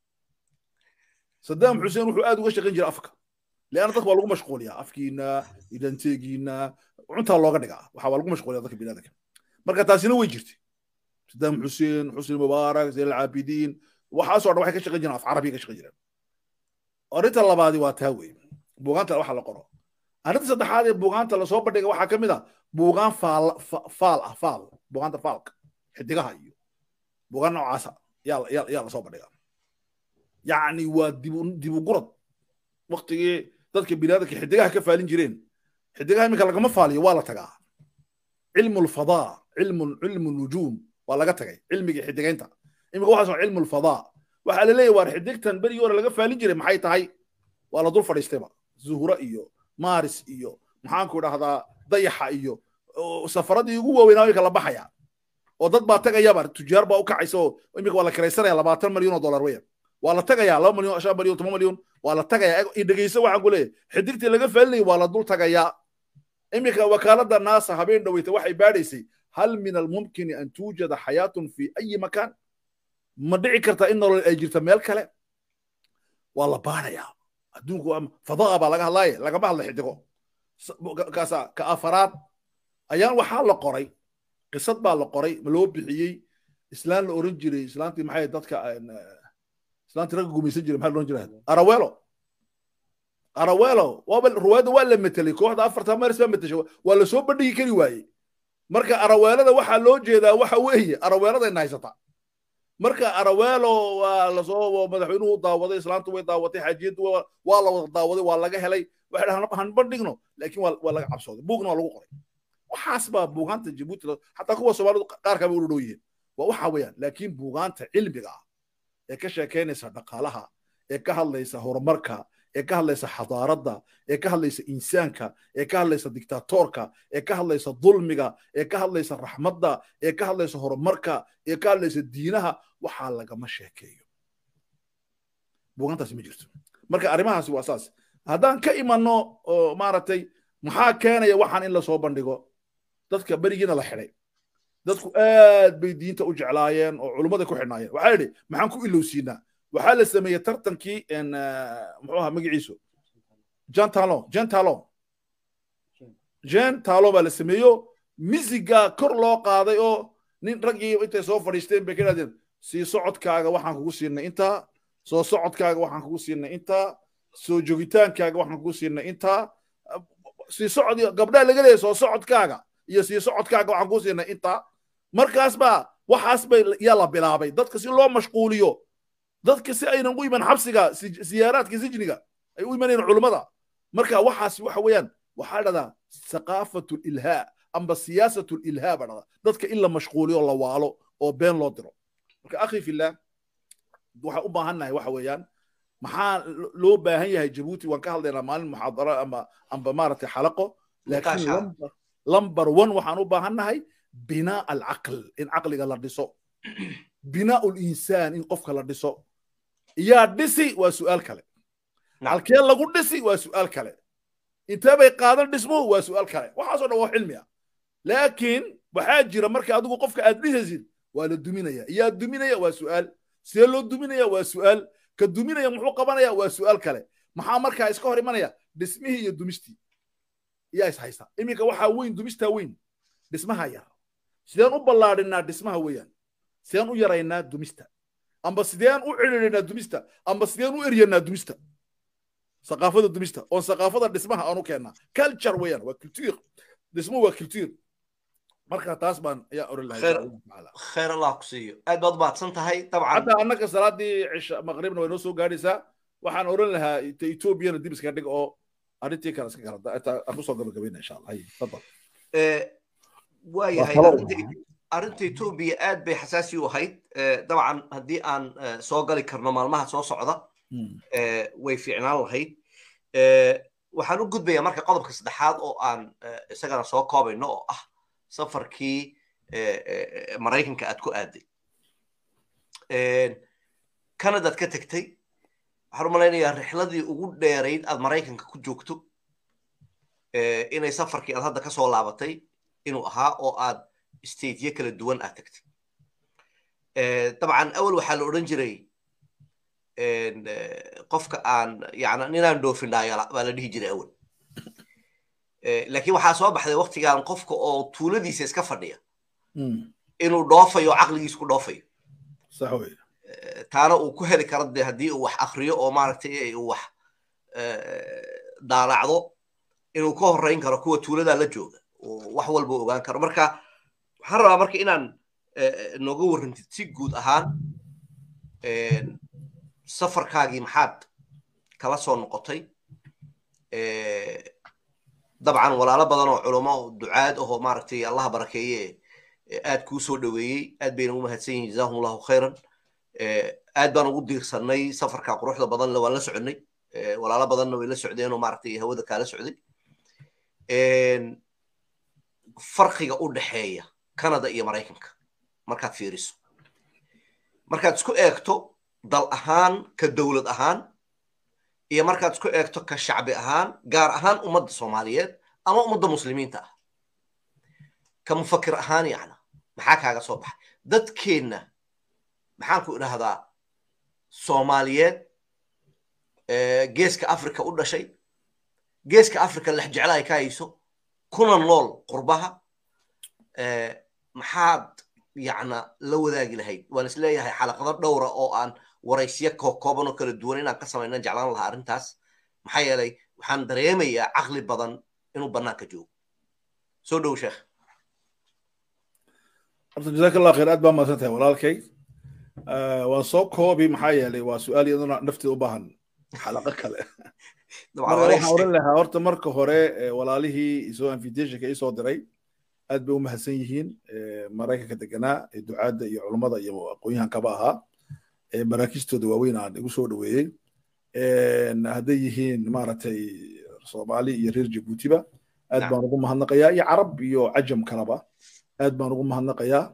saddam xuseen wuxuu aad uga shaqayn jiray afka leanna dadka waa lagu mashquuliyaa afkiina idanteegiina cuntaa looga dhigaa waxaa waa lagu mashquuliyaa dadka biniadanka marka taasina way jirtay saddam xuseen xusni mubaarak zayn alcaabidiin waxaasoo dhan waxay ka shaqayn jireen af carabiya ka shaqayn jireen arrinta labaadi waa taa wey buugaanta waxa la qoro arrinta saddexaad ee buugaanta lasoo bandhiga waxaa ka mid ah buugaan faal faal ah faal buugaanta faalka xidigaha iyo buugaan noocaasa yaa yaa lasoo bandhigaa yacni waa dibu dibugurad waktigii dadka biniadanka xidigaha ka faalin jireen xidigaha iminka lagama faaliyo waa la tagaa cilmu lfadaa cilmu cilmu nujuum waa laga tagay cilmigii xidigaynta iminka waxaas cilmu lfadaa waxaa la leeyahy waar xidigtan berigii hore laga faalin jiray maxay tahay waa la dul fadhiistayba zuhura iyo maris iyo maxaanku idhahdaa dayaxa iyo safaradii ugu waaweynaa way kala baxaya oo dad baa tagayaba tujaar baa u kacaysa oo iminka waa la kiraysanaya labaatan milyan oo dollar weyan waa la tagayaa laba milyan shan milyan toban milyan waa la tagayaa dhegeyso waxaan ku leeyahay xidigtii laga faalinayay waa la dul tagayaa iminka wakaaladda naasa habeen dhoweyta waxay baadhaysay hal min almumkini an tuujada xayaatun fi ayi makaan ma dhici karta in nolol ay jirta meel kale waa la baadhayaa adduunku fadaa baa laga hadlaaye lagama hadla xidigo kaasa ka afaraad ayaan waxaa la qoray qisad baa la qoray ma loo bixiyey islaan la oran jiray islaantii maxay dadka islaantii ragga gumaysan jiray maxaa la oran jiray arawelo arawelo waaba ruwaayadda waa la metelay kooxda afarta maris baa meteshay waa la soo bandhigi kari waayey marka araweelada waxaa loo jeedaa waxa weeye araweeladayna haysataa marka arawelo waa lasoo madaxweynuhu daawaday islaantu way daawatay xaajiyaddu waa la wada daawaday waa laga helay waxay dhahaan han bandhigno laakiin waa laga cabsooday buugna waa lagu qoray waxaas baa buugaanta jabuuti xataa kuwa soomaalidu qaar kaba u dhow yihiin waa waxa weeyaan laakiin buugaanta cilmiga ah ee ka sheekaynaysa dhaqaalaha ee ka hadlaysa horumarka ee ka hadlaysa xadaaradda ee ka hadlaysa insaanka ee ka hadlaysa dictatorka ee ka hadlaysa dulmiga ee ka hadlaysa raxmadda ee ka hadlaysa horumarka ee ka hadlaysa diinaha waxaa lagama sheekeeyo buugaantaasi ma jirto marka arrimahaasi waa saas haddaan ka imanno oo maaragtay maxaa keenaya waxaan in lasoo bandhigo dadka berigiina la xidhay dadku aad bay diinta u jeclaayeen oo culummada ku xidhnaayeen waxaa yidhi maxaan ku ilowsiinaa waxaa la sameeyey tartankii muxuu ahaa magaciisu jan talon jan talon jan talon baa la sameeyo misiga kor loo qaaday oo nin raggii intay soo fadhiisteen bay ka idhahdeen sii socodkaaga waxaan kugu siinay intaa soo socodkaaga waxaan kugu siinay intaa soo joogitaankaaga waxaan kugu siinay intaa sii socod gabdhaha laga leeyahay soo socodkaaga iyo sii socodkaaga waxaan kugu siinay intaa markaas baa waxaas bay yaa la bilaabay dadka si loo mashquuliyo dadka si aynan u iman xabsiga siyaaraadka sijniga ay u imanayeen culummada marka waxaas waxa weeyaan waxaa dhahdaa saqaafatu ilhaa amba siyaasatu ilhaa baa dhahdaa dadka in la mashquuliyo la waalo oo been loo diro marka akhi fillah waxaan u baahannahay waxa weeyaan maxaa loo baahan yahay jabuuti waan ka hadlaynaa maalin muxaadaro ama amba maaragtay xalaqo laakiin lamber one waxaan u baahannahay binaa alcaql in caqliga la dhiso binaa linsaan in qofka la dhiso yaa dhisi waa su'aal kale halkee lagu dhisi waa su'aal kale intee bay qaadan dhismuhu waa su'aal kale waxaasoo dhan waa cilmi ah laakiin waxaa jira marka adigu qofka aad dhisaysid waa la duminaya yaa duminaya waa su'aal see loo duminaya waa su'aal ka duminaya muxuu qabanaya waa su'aal kale maxaa markaa iska hor imanaya dhismihii iyo dumistii yaa is haysta iminka waxaa weyn dumistaa weyn dhismaha yar sideen u ballaadhinaa dhismaha weeyaan sideen u yaraynaa dumista amba sideen u cidhiidhinaa dumista amba sideen u eryanaa dumista saqaafada dumista oon saqaafada dhismaha aan u keennaa culture weeyaan waa culture dhismuhu waa culture marka taas baan ayaa oran lahay khayr allah ku siiyo aad baad mahadsan tahay dabcan hadda annaka salaadii cisha maqribna way noo soo gaadhaysaa waxaan oran lahaa etoobiyana dib iska dhig oo arrintii kale iska garada aan kusoo gabagabayna insha allah hay fadal waayahay arrinta etoobiya aad bay xasaasi u ahayd dabcan haddii aan soo gali karno maalmaha soo socda way fiicnaan lahayd waxaan u gudbayaa marka qodobka saddexaad oo aan isagana soo koobayno oo ah safarkii maraykanka aad ku aaday canadaad ka tegtay waxaan u malaynayaa rixladii ugu dheerayd aad maraykanka ku joogto inay safarkii aad hadda ka soo laabatay inuu ahaa oo aad stateyo kala duwan aad tagtay dabcan awal waxaa la odhan jiray qofka aan yani ninaan dhoofin dhaayala baa la dhihi jiray awal laakiin waxaa soo baxday waktigan qofka oo tuuladiisa iska fadhiya inuu dhoofayo caqligiis ku dhoofayo taana uu ku heli karo de haddii uu wax akriyo oo maaragtay uu wax daalacdo inuu ka horreyn karo kuwa tuuladaa la jooga oo wax walba ogaan karo marka waxaan rabaa marka inaan nooga warrantid si guud ahaan safarkaagii maxaad kala soo noqotay dabcan walaalo badan oo culamo ducaad ahoo maaragtay allaha barakeeye aad kuu soo dhoweeyey aad bayna ugu mahadsan yihin jazahum allahu khayran aad baan ugu diirsanay safarka quruxda badanle waan la soconnay walaalo badanna way la socdeenoo maaragtay hawada kaala socday farqiga u dhexeeya canada iyo maraykanka markaad fiiriso markaad isku eegto dal ahaan ka dowlad ahaan iyo markaad isku eegto ka shacbi ahaan gaar ahaan ummadda soomaaliyeed ama ummadda muslimiinta ah ka mufakir ahaan yacna maxaa kaaga soo baxay dadkeenna maxaan ku idhahdaa soomaaliyeed geeska africa u dhashay geeska africa lex jecla ay ka hayso kuna nool qurbaha maxaad yacna la wadaagi lahayd waan is leeyahay xalaqado dhowra oo aan waraysyo kookooban oo kala duwan inaan ka samaynan jeclaan lahaa arrintaas maxaa yeelay waxaan dareemayaa caqli badan inuu bannaanka joogo soo dhow sheekh horta jazaak allah khayr aad baa mahadsan tahay walaalkay waan soo koobi maxaa yeelay waa su-aal iyaduna nafteeda u baahan xalaqo kale waxaan oran lahaa horta marka hore walaalihii isoo invitationka isoo diray aad bay u mahadsan yihiin maraykanka deganaa ee ducaadda iyo culummada iyo aqoonyahankaba ahaa maraakistooda waaweyn aan igu soo dhoweeyey hadday yihiin maaragtay soomaali iyo reer jabuutiba aad baan ugu mahadnaqayaa iyo carab iyo cajam kaleba aad baan ugu mahadnaqayaa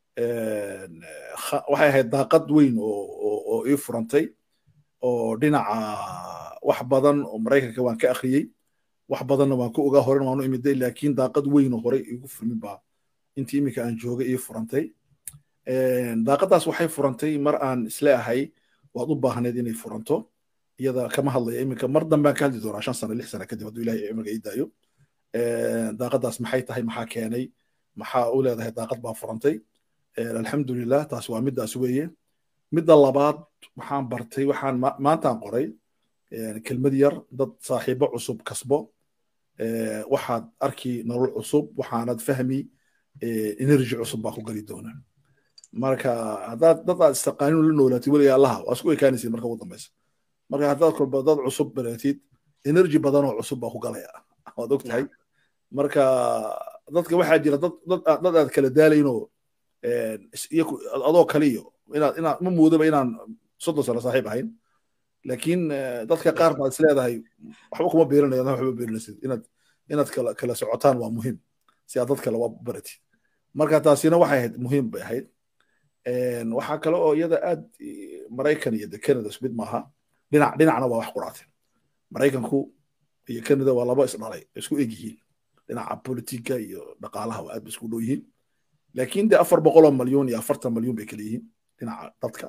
waxay ahayd daaqad weyn oo ii furantay oo dhinaca wax badan oo maraykanka waan ka akhriyey wax badanna waan ku ogaa horen waanu imiday laakiin daaqad weyn oo horey igu furmin baa intii iminka aan joogay ii furantay daaqadaas waxay furantay mar aan isle ahay waad u baahneed inay furanto iyada kama hadlaya iminka mar dambaan ka hadli doonaa shan sano lix sano kadib hadduu ilahay cimriga ii daayo daaqadaas maxay tahay maxaa keenay maxaa u leedahay daaqad baa furantay alxamdulilah taas waa middaas weeye midda labaad waxaan bartay waxaan maantaan qoray kelmad yar dad saaxiibo cusub kasbo waxaad arki nolol cusub waxaanad fahmi energy cusub baa ku geli doona marka haddaad dad aad istaqaanin la noolaatid weliga allaha waa isku ekaanaysid marka ugu dambaysa marka haddaad kolba dad cusub baratid energy badan oo cusub baa ku galaya waad og tahay marka dadka waxaa jira dad aad kala daalaynoo adoo kale iyo inaad inaad ma moodaba inaan soddon sano saaxiib ahayn laakiin dadka qaar baad is leedahay waxba kuma beerinayo adna waxba beerinaysid inaad inaad kala kala socotaan waa muhiim si aad dad kale waa baratid marka taasina waxay ahayd muhiim bay ahayd waxaa kale oo iyada aad maraykan iyo canada isku mid maaha dhinac dhinacna waa wax quraatay maraykanku iyo canada waa laba isdhalay isku eg yihiin dhinaca politiga iyo dhaqaalaha waa aad ba isku dhow yihiin laakiin de afar boqoloo malyuun iyo afartan malyuun bay kala yihiin dhinaca dadka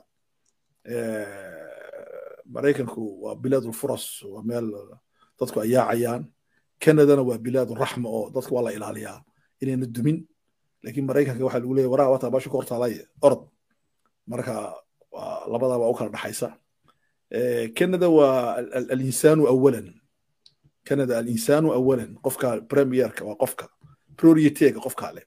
maraykanku waa bilaadulfuras waa meel dadku ay yaacayaan canadana waa bilaaduraxma oo dadka waa la ilaaliyaa inayna dumin laakiin maraykanka waxaa lagu leeyahy waraha wataa baasha ka hortaalay orod marka labadaa waa u kala dhaxaysa canada waa alinsaanu awalan canada alinsaanu awalan qofka premierka waa qofka priorityga qofka leh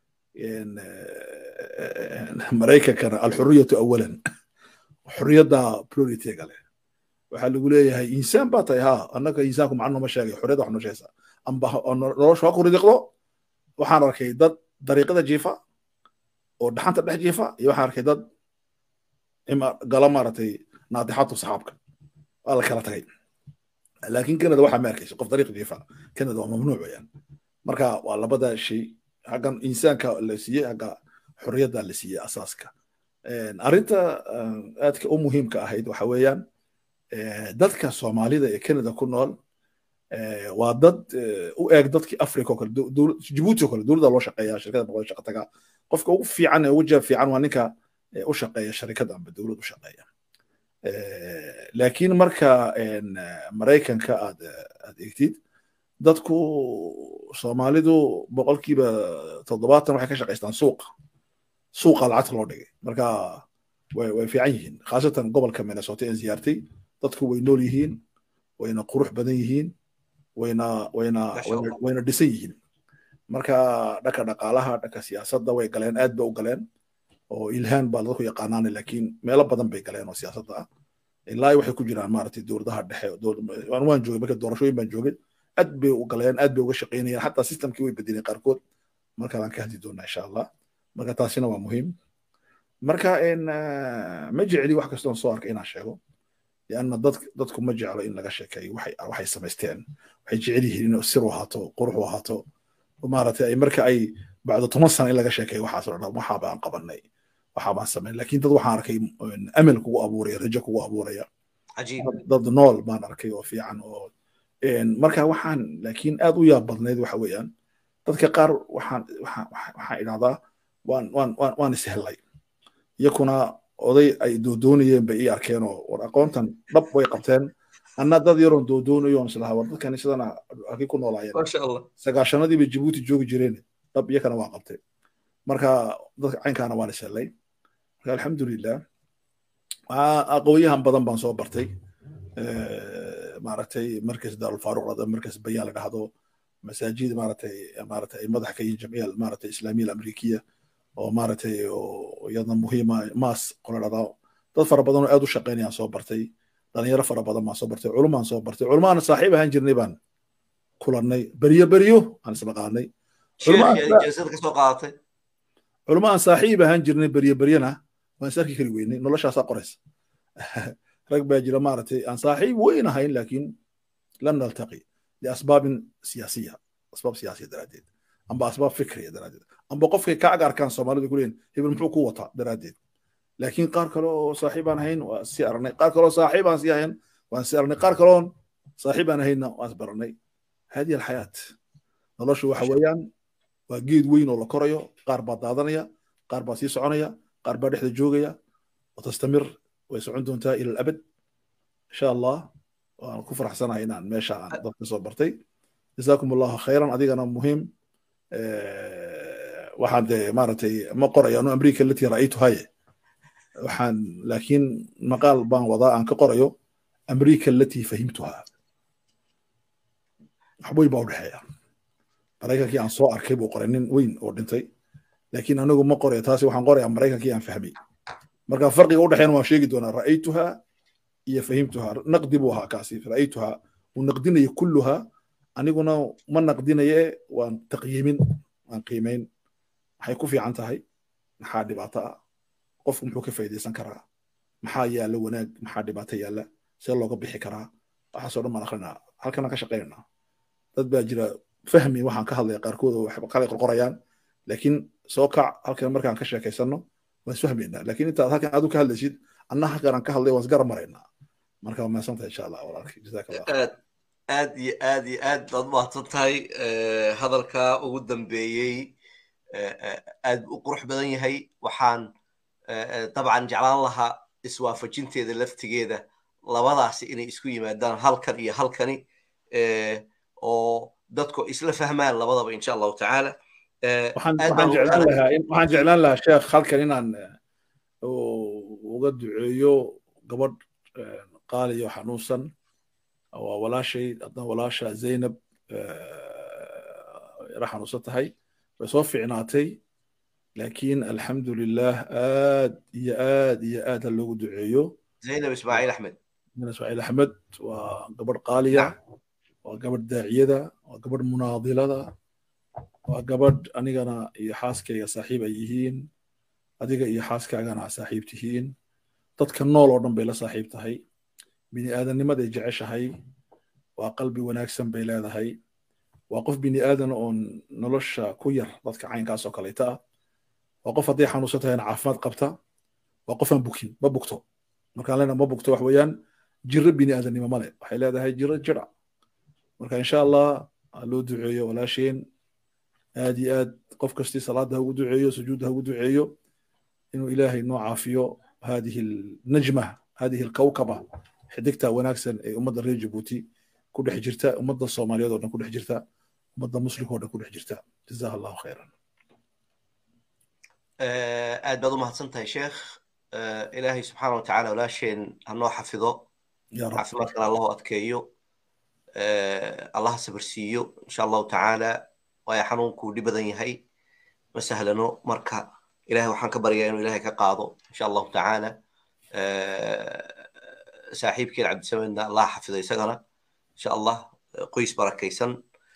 maraykankana alxuriyatu awalan xuriyadda priorityga leh waxaa lagu leeyahay insaan baa tahay ha annaga insaanku macno ma sheegay xuriyadda wax noo sheegaysa amba nolosha ha ku ridiqdo waxaan arkay dad dariiqada jiifa oo dhaxanta dhex jiifa iyo waxaan arkay dad gala maaragtay naadixatu saxaabka waa la kala tagay laakiin canada waxaa ma arkaysa qof dariiq jiifa canada waa mamnuuc weyaan marka waa labada shay xaggan insaanka la siiyey xagga xorriyadda la siiyey asaaska arrinta aadka u muhiimka ahayd waxa weeyaan dadka soomaalida ee canada ku nool waa dad u eeg dadkii africa oo kale jibuuti oo kale dowladda loo shaqeeya shirkada boqol shaqa taga qofka ugu fiican ee ugu jeeb fiican waa ninka u shaqeeya sharikada amba dowlad u shaqeeya laakiin marka maraykanka aad aad eegtid dadku soomaalidu boqolkiiba toddobaatan waxay ka shaqaystaan suuqa suuqa lacagta loo dhigay marka way way fiican yihiin khaasatan gobolka minnesota ee ziyaartay dadku way nool yihiin wayna qurux badan yihiin wayna wayna wayna dhisan yihiin marka dhanka dhaqaalaha dhanka siyaasadda way galeen aad bay u galeen oo ilhaan baa dadku yaqaanaane laakiin meelo badan bay galeen oo siyaasadda ah ilaa waxay ku jiraan maaragtay dowladaha dhexe waan joogay marka doorashooyin baan joogay aad bay u galeen aad bay uga shaqaynayeen xataa systemkii way bedeleen qaarkood markaadaan ka hadli doonaa insha allah marka taasina waa muhiim marka ma jecli wax kastoon soo arkay inaan sheego lianna dad dadku ma jeclo in laga sheekeeyo waxay waxay samaysteen waxay jecel yihiin inuu sir u ahaato qurux u ahaato maaragtay ay marka ay bacdo toban sano in laga sheekeeyo waxaas oo dhan waxaa baan qabanay waxaa baan samayn laakiin dad waxaan arkay amal kugu abuuraya rajo kugu abuuraya dad nool baan arkay oo fiican oo marka waxaan laakiin aad u yaab badnayd waxa weeyaan dadka qaar waxaan waxaan waxaan idhahdaa waan waan waan waan ishellay iyakuna oday ay doodoonayeen bay ii arkeen oo war aqoontan dhab way qabteen anna dad yaroon doodoonayo on islahaa war dadkani sidana halkii ku noolaayeen sagaashanadii bay jibuuti joogi jireen dhab iyakana waa qabtay marka dadka caynkaana waan ishellay marka alxamdulilah aqoonyahan badan baan soo bartay maaragtay markas daarulfaaruq dhada markas bayaan la dhahdo masaajid maaragtay maaragtay ay madax ka yihiin jamciya maaragtay islaamiya amrikiya oo maaragtay oo iyadna muhiima maas qola dhada dad fara badan oo aad u shaqaynayaan soo bartay dhalinyaro fara badan baan soo bartay culumaan soo bartay culumaan saaxiib ahaan jirnay baan kulannay beryo beryo aan isla qaadnay culamo aan saaxiib ahaan jirnay beryo beryana waan is arki kari weynay noloshaasaa qoraysa rag baa jira maaragtay aan saaxiib weyn ahayn laakiin lam naltaqi liasbaabin siyaasiya asbaab siyaasiya daraaddeed amba asbaab fikriya daraaddeed amba qofkay ka agarkaan soomaalida ku leeyihin hebel muxuu ku wataa daraaddeed laakiin qaar kale oo saaxiib aan ahayn waa sii aragnay qaar kale oo saaxiib aan sii ahayn waan sii aragnay qaar kaleoon saaxiib aan ahaynna waan is baranay hadihi alxayaat noloshu waxa weeyaan waa geed weyn oo la korayo qaar baa daadanaya qaar baa sii soconaya qaar baa dhexda joogaya watastamir way socon doontaa ila alabad insha allah waan ku faraxsanahay inaan meesha aan dadka soo bartay jazaakum allahu khayran adigana muhiim waxaan dee maaragtay ma qorayo anu amriika latii ra'aytu haye waxaan laakiin maqaal baan wadaa aan ka qorayo amriika alatii fahimtuha waxweyn baa u dhexeeya maraykankii aan soo arkay buu qoray nin weyn oo dhintay laakiin anigu ma qorayo taasi waxaan qorayaa maraykankii aan fahmay marka farqiga u dhexeeyana waan sheegi doonaa ra'aytuha iyo fahimtuha naqdi buu ahaa kaasi ra'aytuha uu naqdinaya kulluha aniguna ma naqdinaye waan taqyiimin waan qiimayn maxay ku fiican tahay maxaa dhibaato ah qofku muxuu ka faa'iidaysan karaa maxaa yaalla wanaag maxaa dhibaato yaalla see looga bixi karaa waxaasoo dhan baan akrinaa halkanaan ka shaqaynanaa dad baa jira fahmi waxaan ka hadlaya qaarkood oo kale qorqorayaan laakiin soo kac halkan markaan ka sheekaysanno waan isfahmaynaa laakiin intaad halkan aad u ka hadlaysid anna halkan aan ka hadlay waan isgara maraynaa marka waa mahadsantahay insha allah walaalkii jazaak allah aad aad iyo aad iyo aad baad mahadsan tahay hadalka ugu dambeeyey aad u qurux badan yahay waxaan dabcan jeclaan lahaa iswaafajinteeda laftigeeda labadaasi inay isku yimaadaan halkan iyo halkani oo dadku isla fahmaan labadaba insha allahu tacaala waxaan jeclaan lahaa sheekh halkan inaan uga duceeyo gabadh qaaliyo xanuunsan waa walaashay adna walaasha zaynab yara xanuunsan tahay way soo fiicnaatay laakiin alxamdu lilah aad iyo aad iyo aad ha loogu duceeyo zaynab ismaaciil axmed zaynab ismaaciil axmed waa gabadh qaaliya waa gabadh daaciyada waa gabadh munaadilada waa gabadh anigana iyo xaaskayga saaxiib ay yihiin adiga iyo xaaskaagana saaxiib tihiin dadka nool oo dhan bay la saaxiib tahay bini aadamnimaday jeceshahay waa qalbi wanaagsan bay leedahay waa qof bini aadan oon nolosha ku yar dadka caynkaas oo kaleeta ah waa qof hadday xanuunsan tahayna caafimaad qabta waa qof aan bukin ma bugto markaan leenaha ma bugto wax weeyaan jiro bini aadannimo male waxay leedahay jiro jira marka insha allah loo duceeyo walaasheen aad iyo aad qof kastii salaada ha ugu duceeyo sujuudda ha ugu duceeyo inuu ilaahay noo caafiyo hadihi najma hadihi alkawkaba xidigta wanaagsan ee ummadda reer jabuuti ku dhex jirta ummadda soomaaliyeed oo dhan ku dhex jirta ummadda muslimka oo dhan ku dhex jirta jazaha allahu khayran aad baad u mahadsan tahay sheekh ilaahay subxaana watacaala walaasheen hanoo xafido caafimaadkana allahu adkeeyo allaha sabirsiiyo insha allahu tacaala waayo xanuunkuu dhib badan yahay ma sahlano marka ilahay waxaan ka baryaa inuu ilahay ka qaado insha allahu tacaala saaxiibkeen cabdisamedna allah xafido isagana insha allah qoys barakaysan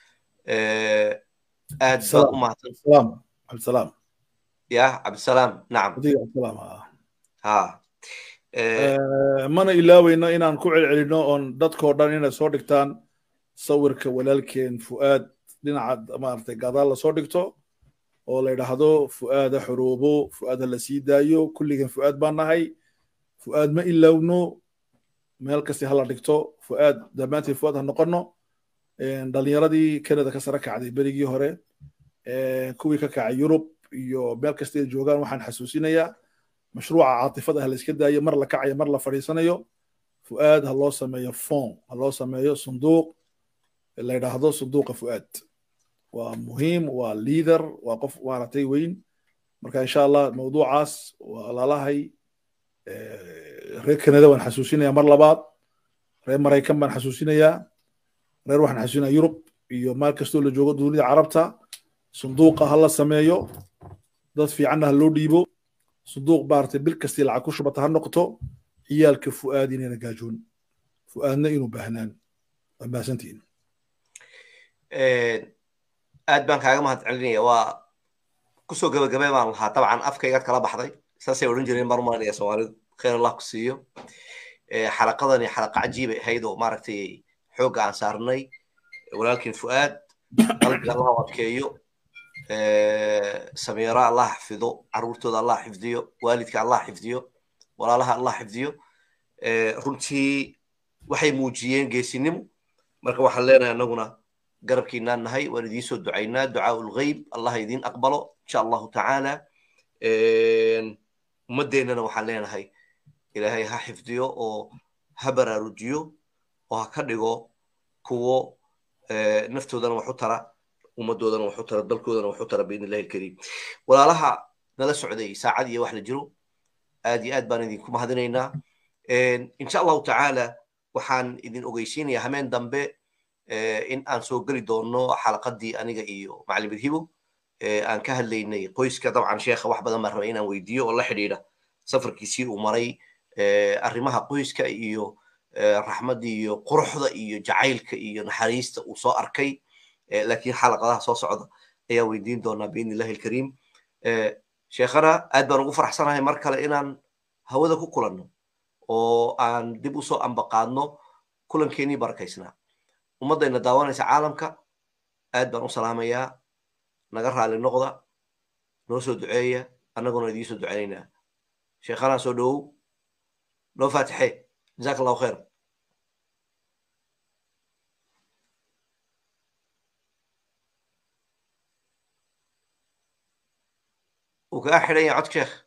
aad baad u mahadsan cabdisalaam ya cabdisalaam nacam ha mana ilaaweyno inaan ku celcelino oon dadkoo dhan inay soo dhigtaan sawirka walaalkeen fu'aad dhinaca maaragtay gadaal lasoo dhigto oo la yidhaahdo fu'aada xuruubo fu'aada la sii daayo kulligan fu'aad baan nahay fu'aad ma ilaawno meel kasti hala dhigto fu'aad dhammaanteed fu'aad ha noqono dhalinyaradii canada ka sare kacday berigii hore kuwii ka kacay yurub iyo meel kasta ay joogaan waxaan xasuusinayaa mashruuca caatifada ha la iska daayo mar la kacayo mar la fadhiisanayo fu'aad ha loo sameeyo fon ha loo sameeyo sunduuq la yidhaahdo sunduuqa fu'aad waa muhiim waa leader waa qof maaragtay weyn marka insha allah mawduucaas waa lalahay reer canada waan xasuusinayaa mar labaad reer maraykan baan xasuusinayaa reer waxaan xasuusinayaa yurub iyo maal kastoo la joogo dunida carabta sunduuqa ha la sameeyo dad fiicanna ha loo dhiibo sunduuq maaragtay bil kastii lacag ku shubata ha noqoto ciyaalka fu'aad inayna gaajoon fu'aadna inuu baahnaan waa mahadsantihiin aad baan kaaga mahad celinaya waa kusoo gabagabay baan lahaa dabcan afkaygaad kala baxday saasay odhan jireen baan umalanaya soomaalidu khayr allah ku siiyo xalaqadani xalaqa cajiibay ahayd oo maaragtay xoogga aan saarnay walaalkiin fu'aad qalbiga allah u adkeeyo samiira allah xafido caruurtooda allah xifdiyo waalidka allah xifdiyo walaalaha allah xifdiyo runtii waxay muujiyeen geesinimo marka waxaan leenahay annaguna garabkiinaan nahay waan idiin soo ducaynaa ducaa ulghayb allah idiin aqbalo insha allahu tacaala ummaddeennana waxaan leenahay ilaahay ha xifdiyo oo ha baraarujiyo oo ha ka dhigo kuwo naftoodana wax u tara ummaddoodana wax u tara dalkoodana wax u tara biidn illahi alkariim walaalaha nala socday saacad iyo wax la jiro aad iyo aad baan idinku mahadinaynaa insha allahu tacaala waxaan idin ogeysiinayaa hameen dambe in aan soo geli doono xalaqadii aniga iyo macalin bidhibo aan ka hadlaynay qoyska dabcan sheekha wax badan baan rabay inaan weydiiyo oo la xidhiidha safarkiisii uu maray arrimaha qoyska iyo raxmadda iyo quruxda iyo jacaylka iyo naxariista uu soo arkay laakiin xalaqadaha soo socda ayaa weydiin doonaa biidn illahi alkariim sheekhana aad baan ugu faraxsanahay mar kale inaan hawada ku kulanno oo aan dib usoo ambaqaadno kulankeenii barakaysnaa ummaddayna daawanaysa caalamka aad baan u salaamayaa naga raali noqda noo soo duceeya annaguna idiin soo duceynaynaa sheekhanaa soo dhowow noo faatixee jazaak allahu khayr wuu kaga xidhan yahay codka sheekh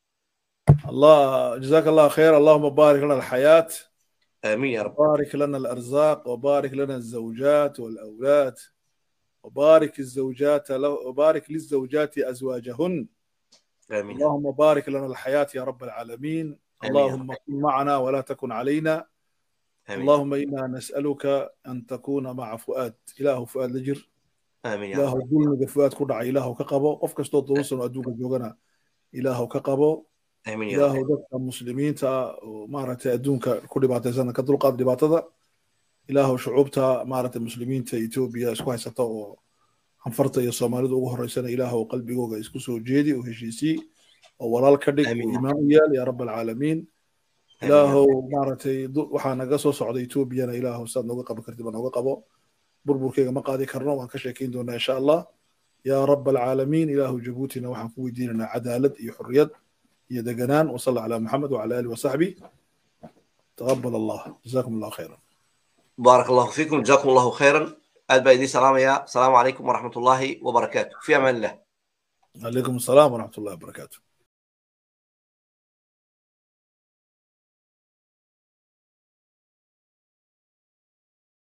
الله جزاك الله خير اللهم بارك لنا الحياة آمين يا رب بارك لنا الأرزاق وبارك لنا الزوجات والأولاد وبارك الزوجات له وبارك للزوجات أزواجهن آمين اللهم بارك لنا الحياة يا رب العالمين آمين يا اللهم كن معنا ولا تكن علينا آمين اللهم إنا نسألك أن تكون مع فؤاد إله فؤاد لجر آمين يا إله رب ظلمك فؤاد كدع إله كقبو قف كستو دوسن أدوك جوجنا إله كقبو آمين يا رب ilaahu dadka muslimiinta oo maaragtay adduunka ku dhibaataysan ka dulqaad dhibaatada ilaahu shucuubta maaragtay muslimiinta etoobiya isku haysata oo anfarta iyo soomaalida ugu horeysana ilaahu qalbigooga isku soo jeedi oo heshiisii oo walaal ka dhig oo Amiin. imaan u yaal yaa rab alcaalamiin ilaahow maaragtay waxaa naga soo socda etoobiyana ilaahow saad nooga qaban kartid ba nooga qabo burburkeyga ma qaadi karno waan ka sheekeyn doonaa insha allah yaa rab alcaalamiin ilaahu jabuutina waxaan ku weydiinaynaa cadaalad iyo xurriyad iyo deganaan wasala calaa maxamed wacala alihi wasaxbi taqabal allah jazakum allah khayran baarak allahu fiikum jazakum allahu khayran aad baa idiin salaamayaa asalaamu calaykum waraxmat ullaahi wabarakaatu fi amaan illah عليكم السلام ورحمة الله وبركاته